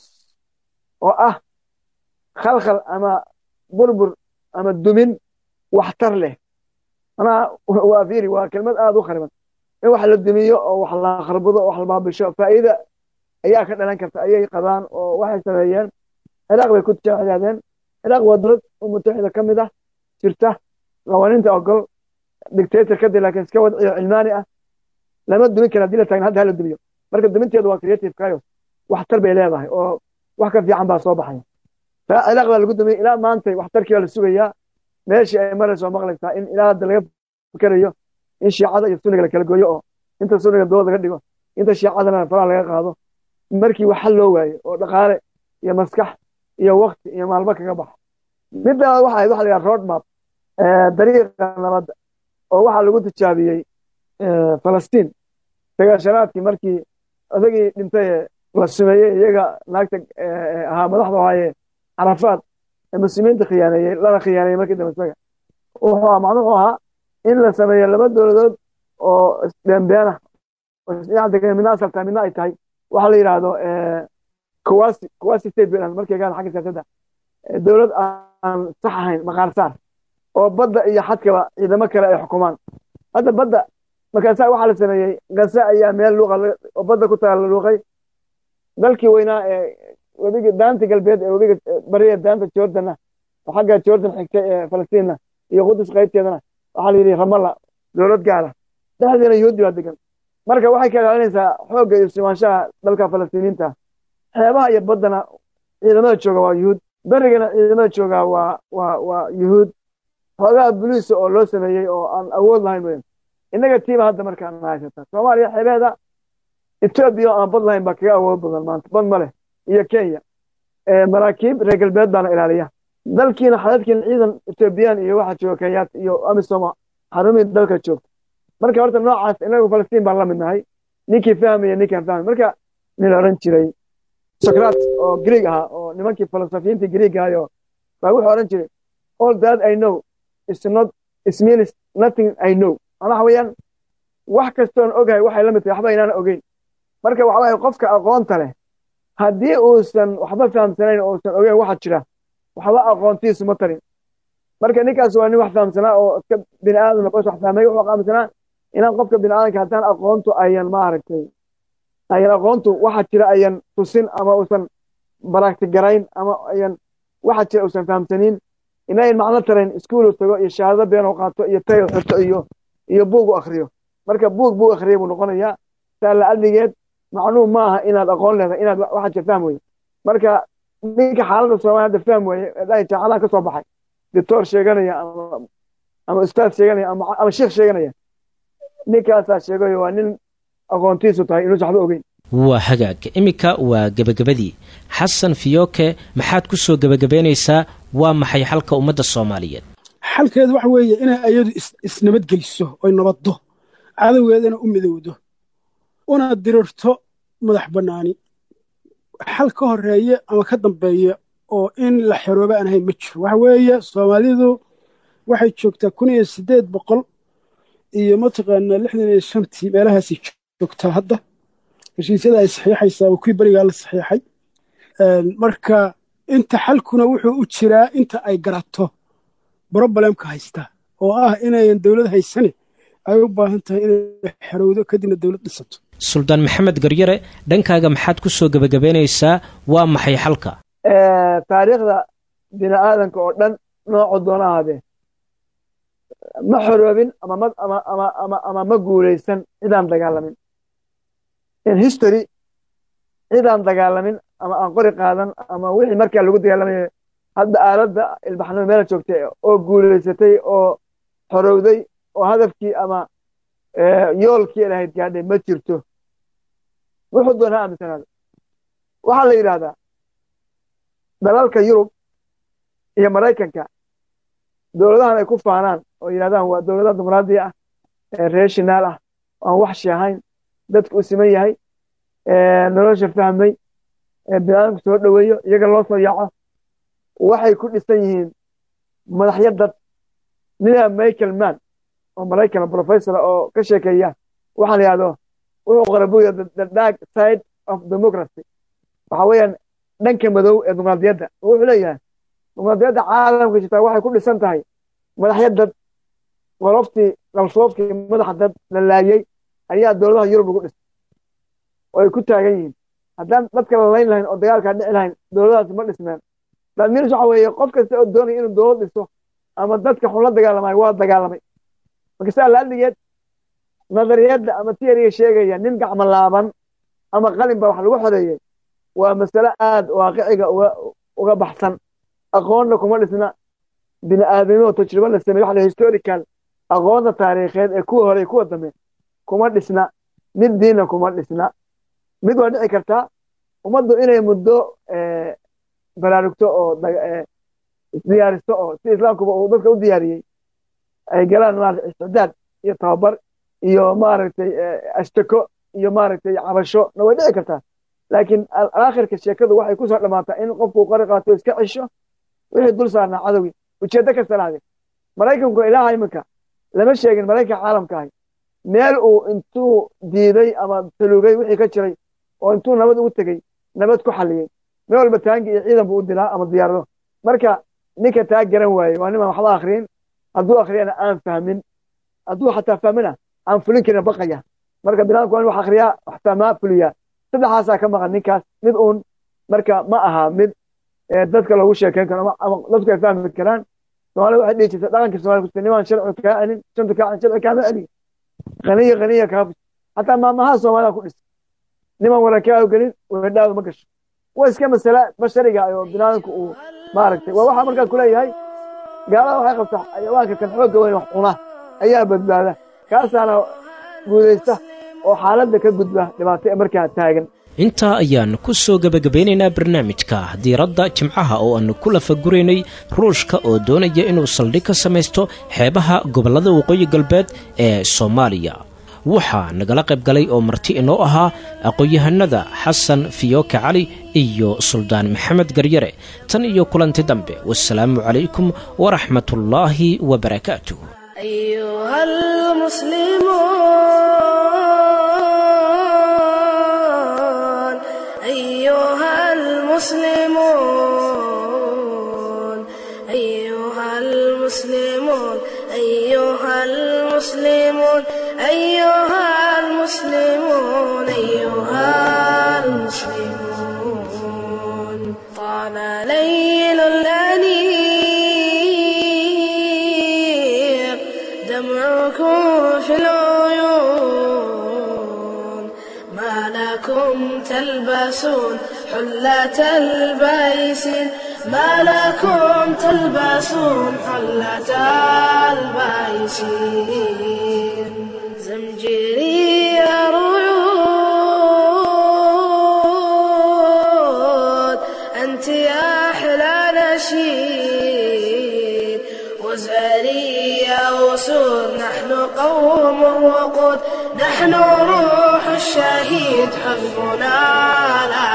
oo ah khalkhal ama burbur ama dumin waxtar leh manaa waa fiiri waa kelmad aada u khariban in wax la dumiyo oo wax la kharbado oo wax la baabisho faa'iida ayaa ka dhalan karta ayay qabaan oo waxay sameeyeen ciraaq bay ku tijaadeen ciraaq waa dowlad mutaxida ka mid ah jirta qawaaniinta ogol dictator kadib laakiin iska wadciyo cilmaani ah lama dumin kara hadii la taagna hadda hala dumiyo marka duminteedu waa creative chaos waxtar bay leedahay oo wax ka fiican baa soo baxaya ciraaq baa lagu dumiyey ilaa maantay waxtarkii baa la sugayaa meeshii ay marayso maqlaysaa in ilaa hadda laga fikerayo in shiicada iyo sunniga la kala gooyo oo inta sunniga dood laga dhigo inta shiicadana faraha laga qaado markii wax xal loo waayo oo dhaqaale iyo maskax iyo wakti iyo maalmo kaga baxa midda waxa ahayd waxa la yidhaha road map dariiqa nabadda oo waxaa lagu tijaabiyey falastiin sagaashanaadkii markii odagii dhintay la sumeeyey iyaga naagta ahaa madaxda ahaaye carafaad ee muslimiinta khiyaaneeyey lana khiyaaneeyey markii dambe isaga wuxuu macnuhu ahaa in la sameeyo laba dowladood oo isbeenbeena midna asaltaa midna ay tahay waxaa la yidhaahdo kuwasi kuwasi state bay markay gaan xagga siyaasadda dowlad aan sax ahayn maqaar saar oo badda iyo xadkaba ciidamo kale ay xukumaan hadda badda markaasaa waxaa la sameeyey gase ayaa meel luuqa oo badda ku taala luuqay dalkii weynaa ee webiga daanta galbeed ee webiga bari ee daanta jordanna oo xagga jordan xigtay ee falastiinna iyo qudus qaybteedana waxaa la yidhi ramalla dowlad gaara dhexdeena yuhuudi baa degan marka waxay ka ilaalinaysaa xoogga iyo sumaanshaha dalka falastiiniinta xeebaha iyo baddana ciidamada jooga waa yuhuud berigana ciidamada jooga waa waa waa yuhuud xoogaha buliisa oo loo sameeyey oo aan awood lahayn weyn innaga tiiba hadda markaan haysata soomaaliya xeebeeda etoobiya oo aan bad lahayn baa kaga awood badan maanta bad ma leh iyo kenya maraakiib reer galbeed baana ilaaliya dalkiina xadadkiina ciidan etoobiyaan iyo waxaa jooga kenyaat iyo amisoma xarumihii dalka joogta marka horta noocaas inagu falastiin baan la mid nahay ninkii fahmaya ninkaan fahmay marka nin oran jiray socrat oo greeg ahaa oo nimankii filosofiyiintii greeg ahayo baa wuxuu oran jiray all that i know is not is means nothing i know waxa weeyaan wax kastoon ogahay waxay la mid tahay waxba inaan ogeyn marka waxa waaye qofka aqoonta leh haddii uusan waxba fahamsanayn oo uusan ogeyn waxa jira waxba aqoontiisu ma tarin marka ninkaas waa nin wax fahamsanaa oo iska bini aadam noqos wax fahmay wuxuu fahamsanaa inaan qofka bini aadamka haddaan aqoontu ayan maaragtay ayan aqoontu waxa jira ayan tusin ama uusan baraktigarayn ama ayan waxa jira uusan fahamsaniin inayn macno tarayn iskuulu tago iyo shahaado been oo qaato iyo tay xirto iyo iyo buug u akhriyo marka buug buu akhriyay buu noqonayaa saa la adligeed macnuu ma aha inaad aqoon leedahay inaad waxa jira fahm weye marka ninka xaaladda soomaaliya hadda fahm weye dhahay jaacadaha ka soo baxay doctor sheeganaya ama ama ustaad sheeganaya ama ama sheekh sheeganaya ninkaasaa sheegayo waa nin aqoontiisu tahay inuusan waxba ogeyn waa hagaag iminka waa gebagabadii xasan fiyooke maxaad ku soo gebagabaynaysaa waa maxay xalka ummadda soomaaliyeed xalkeedu waxa weeye inay ayadu isnabadgeliso oy nabaddo cadowgeedana u midowdo una dirirto madax bannaani xal ka horeeye ama ka dambeeya oo in la xerooba aan ahayn ma jiro waxa weeye soomaalidu waxay joogtaa kun iyo siddeed boqol iyo mataqaanaa lixdan iyo shantii meelahaasay joogtaa hadda heshiisyada ay saxiixaysaa waa kuwii berigaa la saxiixay marka inta xalkuna wuxuu u jiraa inta ay garato brobalemka haysta oo ah inayan dowlad haysane ay u baahan tahay inay xerowdo kadibna dowlad dhisato suldaan maxamed garyare dhankaaga maxaad ku soo gebagabaynaysaa waa maxay xalka taariikhda bini aadanka oo dhan noocu doona ahaadee ma xoroobin ama ma ama ama ama ama ma guulaysan cidaan dagaalamin in history cidaan dagaalamin ama aan qori qaadan ama wixii markaa lagu dagaalamayo hadda aaladda ilbaxnimo meela joogtay oo guulaysatay oo xorowday oo hadafkii ama yoolkii lahayd gaadhay ma jirto wuxuu doon ha aaminsanaado waxaa la yidhaahdaa dalalka yurub iyo maraykanka dowladahan ay ku faanaan oo yidhahdaan waa dowladaha dimuqraadiya ah ee reer shinaal ah oo aan waxshi ahayn dadku u siman yahay nolosha fahmay biniaadamku soo dhoweeyo iyaga loo soo yaaco waxay ku dhisan yihiin madaxyo dad ninaa michael mann oo maraykan professor oo ka sheekeeya waxaa la yidhahdo wuxuu qora buya the dark side of democracy waxa weeyaan dhanka madow ee dimuqraadiyadda wuxuu leeyahay dimuqraadiyadda caalamka jirtaa waxay ku dhisan tahay madaxyo dad qoloftii dalsoofkii madaxa dad la laayey ayaa dowladaha yurub lagu dhisay oo ay ku taagan yihiin haddaan dadka la layn lahayn oo dagaalkaa dhici lahayn dowladahaasi ma dhismeen daadmiris waxa weeye qof kasta oo doonaya inuu dowlad dhiso ama dadka xun la dagaalamayo waa dagaalamay marka saa laadhigeed nadariyadda ama tiyariga sheegaya nin gacmo laaban ama qalin baa wax lagu xoreeyey waa masale aad waaqiciga uga uga baxsan aqoonna kuma dhisna bini aadamimo tajribo la sameeye waxa la historical aqoonta taariikheed ee kuwa hore kuwa dambe kuma dhisna mid diinna kuma dhisna mid waa dhici kartaa ummaddu inay muddo baraarugto oo isdiyaaristo oo si islaamkuba uu dadka u diyaariyey ay galaan maarata isticdaad iyo tababar iyo maaragtay ashtako iyo maaragtay cabasho na way dhici kartaa laakiin aakhirka sheekadu waxay ku soo dhammaataa in qofku qori qaato iska cisho wixii dul saarnaa cadowgii ujeeddo kasta lahaday maraykanku ilaaha iminka lama sheegin maraykanka caalamka ahi meel uu intuu diiday ama talugay wixii ka jiray oo intuu nabad ugu tegey nabad ku xalliyey meel walba taangi iyo ciidan buu u dilaa ama diyaarado marka ninka taa garan waaye waa nimaan waxba akhriyin hadduu akhriyana aan fahmin hadduu xataa fahmina aan fulin karin baqaya marka binaadamku waa in wax akhriyaa wax fahmaa fuliyaa saddexaasaa ka maqan ninkaas mid uun marka ma aha mid dadka loogu sheekeyn karo ama dadku ay fahmi karaan soomaalida waxay dhihi jirta dhaqanka somalia kusta nimaan sharci kaa celin shanta kaa celin sharci kaama celiyo qaniya qaniya kaa fus xataa maamaha soomaalida ku dhisa niman waran kaa gelin weedhaadu ma gasho waa iska masale bashariga oo binaadamku uu maaragtay waa waxaa markaas kuleeyahay gaalada waxay qabtaa xayawaanka kan xoogga weyn wax cuna ayaa badbaada kaasaana guudaysta oo xaaladda ka gudba dhibaato ee markaa taagan intaa ayaan ku soo gebagabeynaynaa barnaamijka diiradda jimcaha oo aanu ku lafaguraynay ruushka oo doonaya inuu saldhig ka samaysto xeebaha gobollada waqooyi galbeed ee soomaaliya waxaa nagala qayb galay oo marti inoo ahaa aqoon-yahanada xasan fiyooke cali iyo suldaan maxamed garyare tan iyo kulanti dambe wasalaamu calaykum waraxmatullaahi wabarakaatuh أيها المسلمون أيها المسلمون أيها المسلمون أيها المسلمون أيها المسلمون أيها المسلمون طال ليل الأنيق دمعكم في العيون ما لكم تلبسون حلة البيسين ما لكم تلبسون حلة البيسين زمجر شيري ريود أنت يا أحلى نشيد وزاري يا وسود نحن قوم وقود نحن روح الشهيد حزبنا لا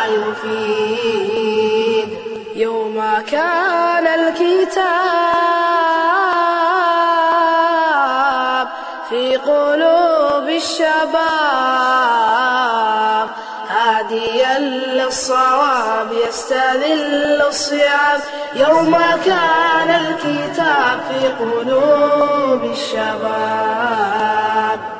يفيد يوم كان الكتاب في قلوب الشباب هاديا للصواب يستذل الصيام يوم كان الكتاب في قلوب الشباب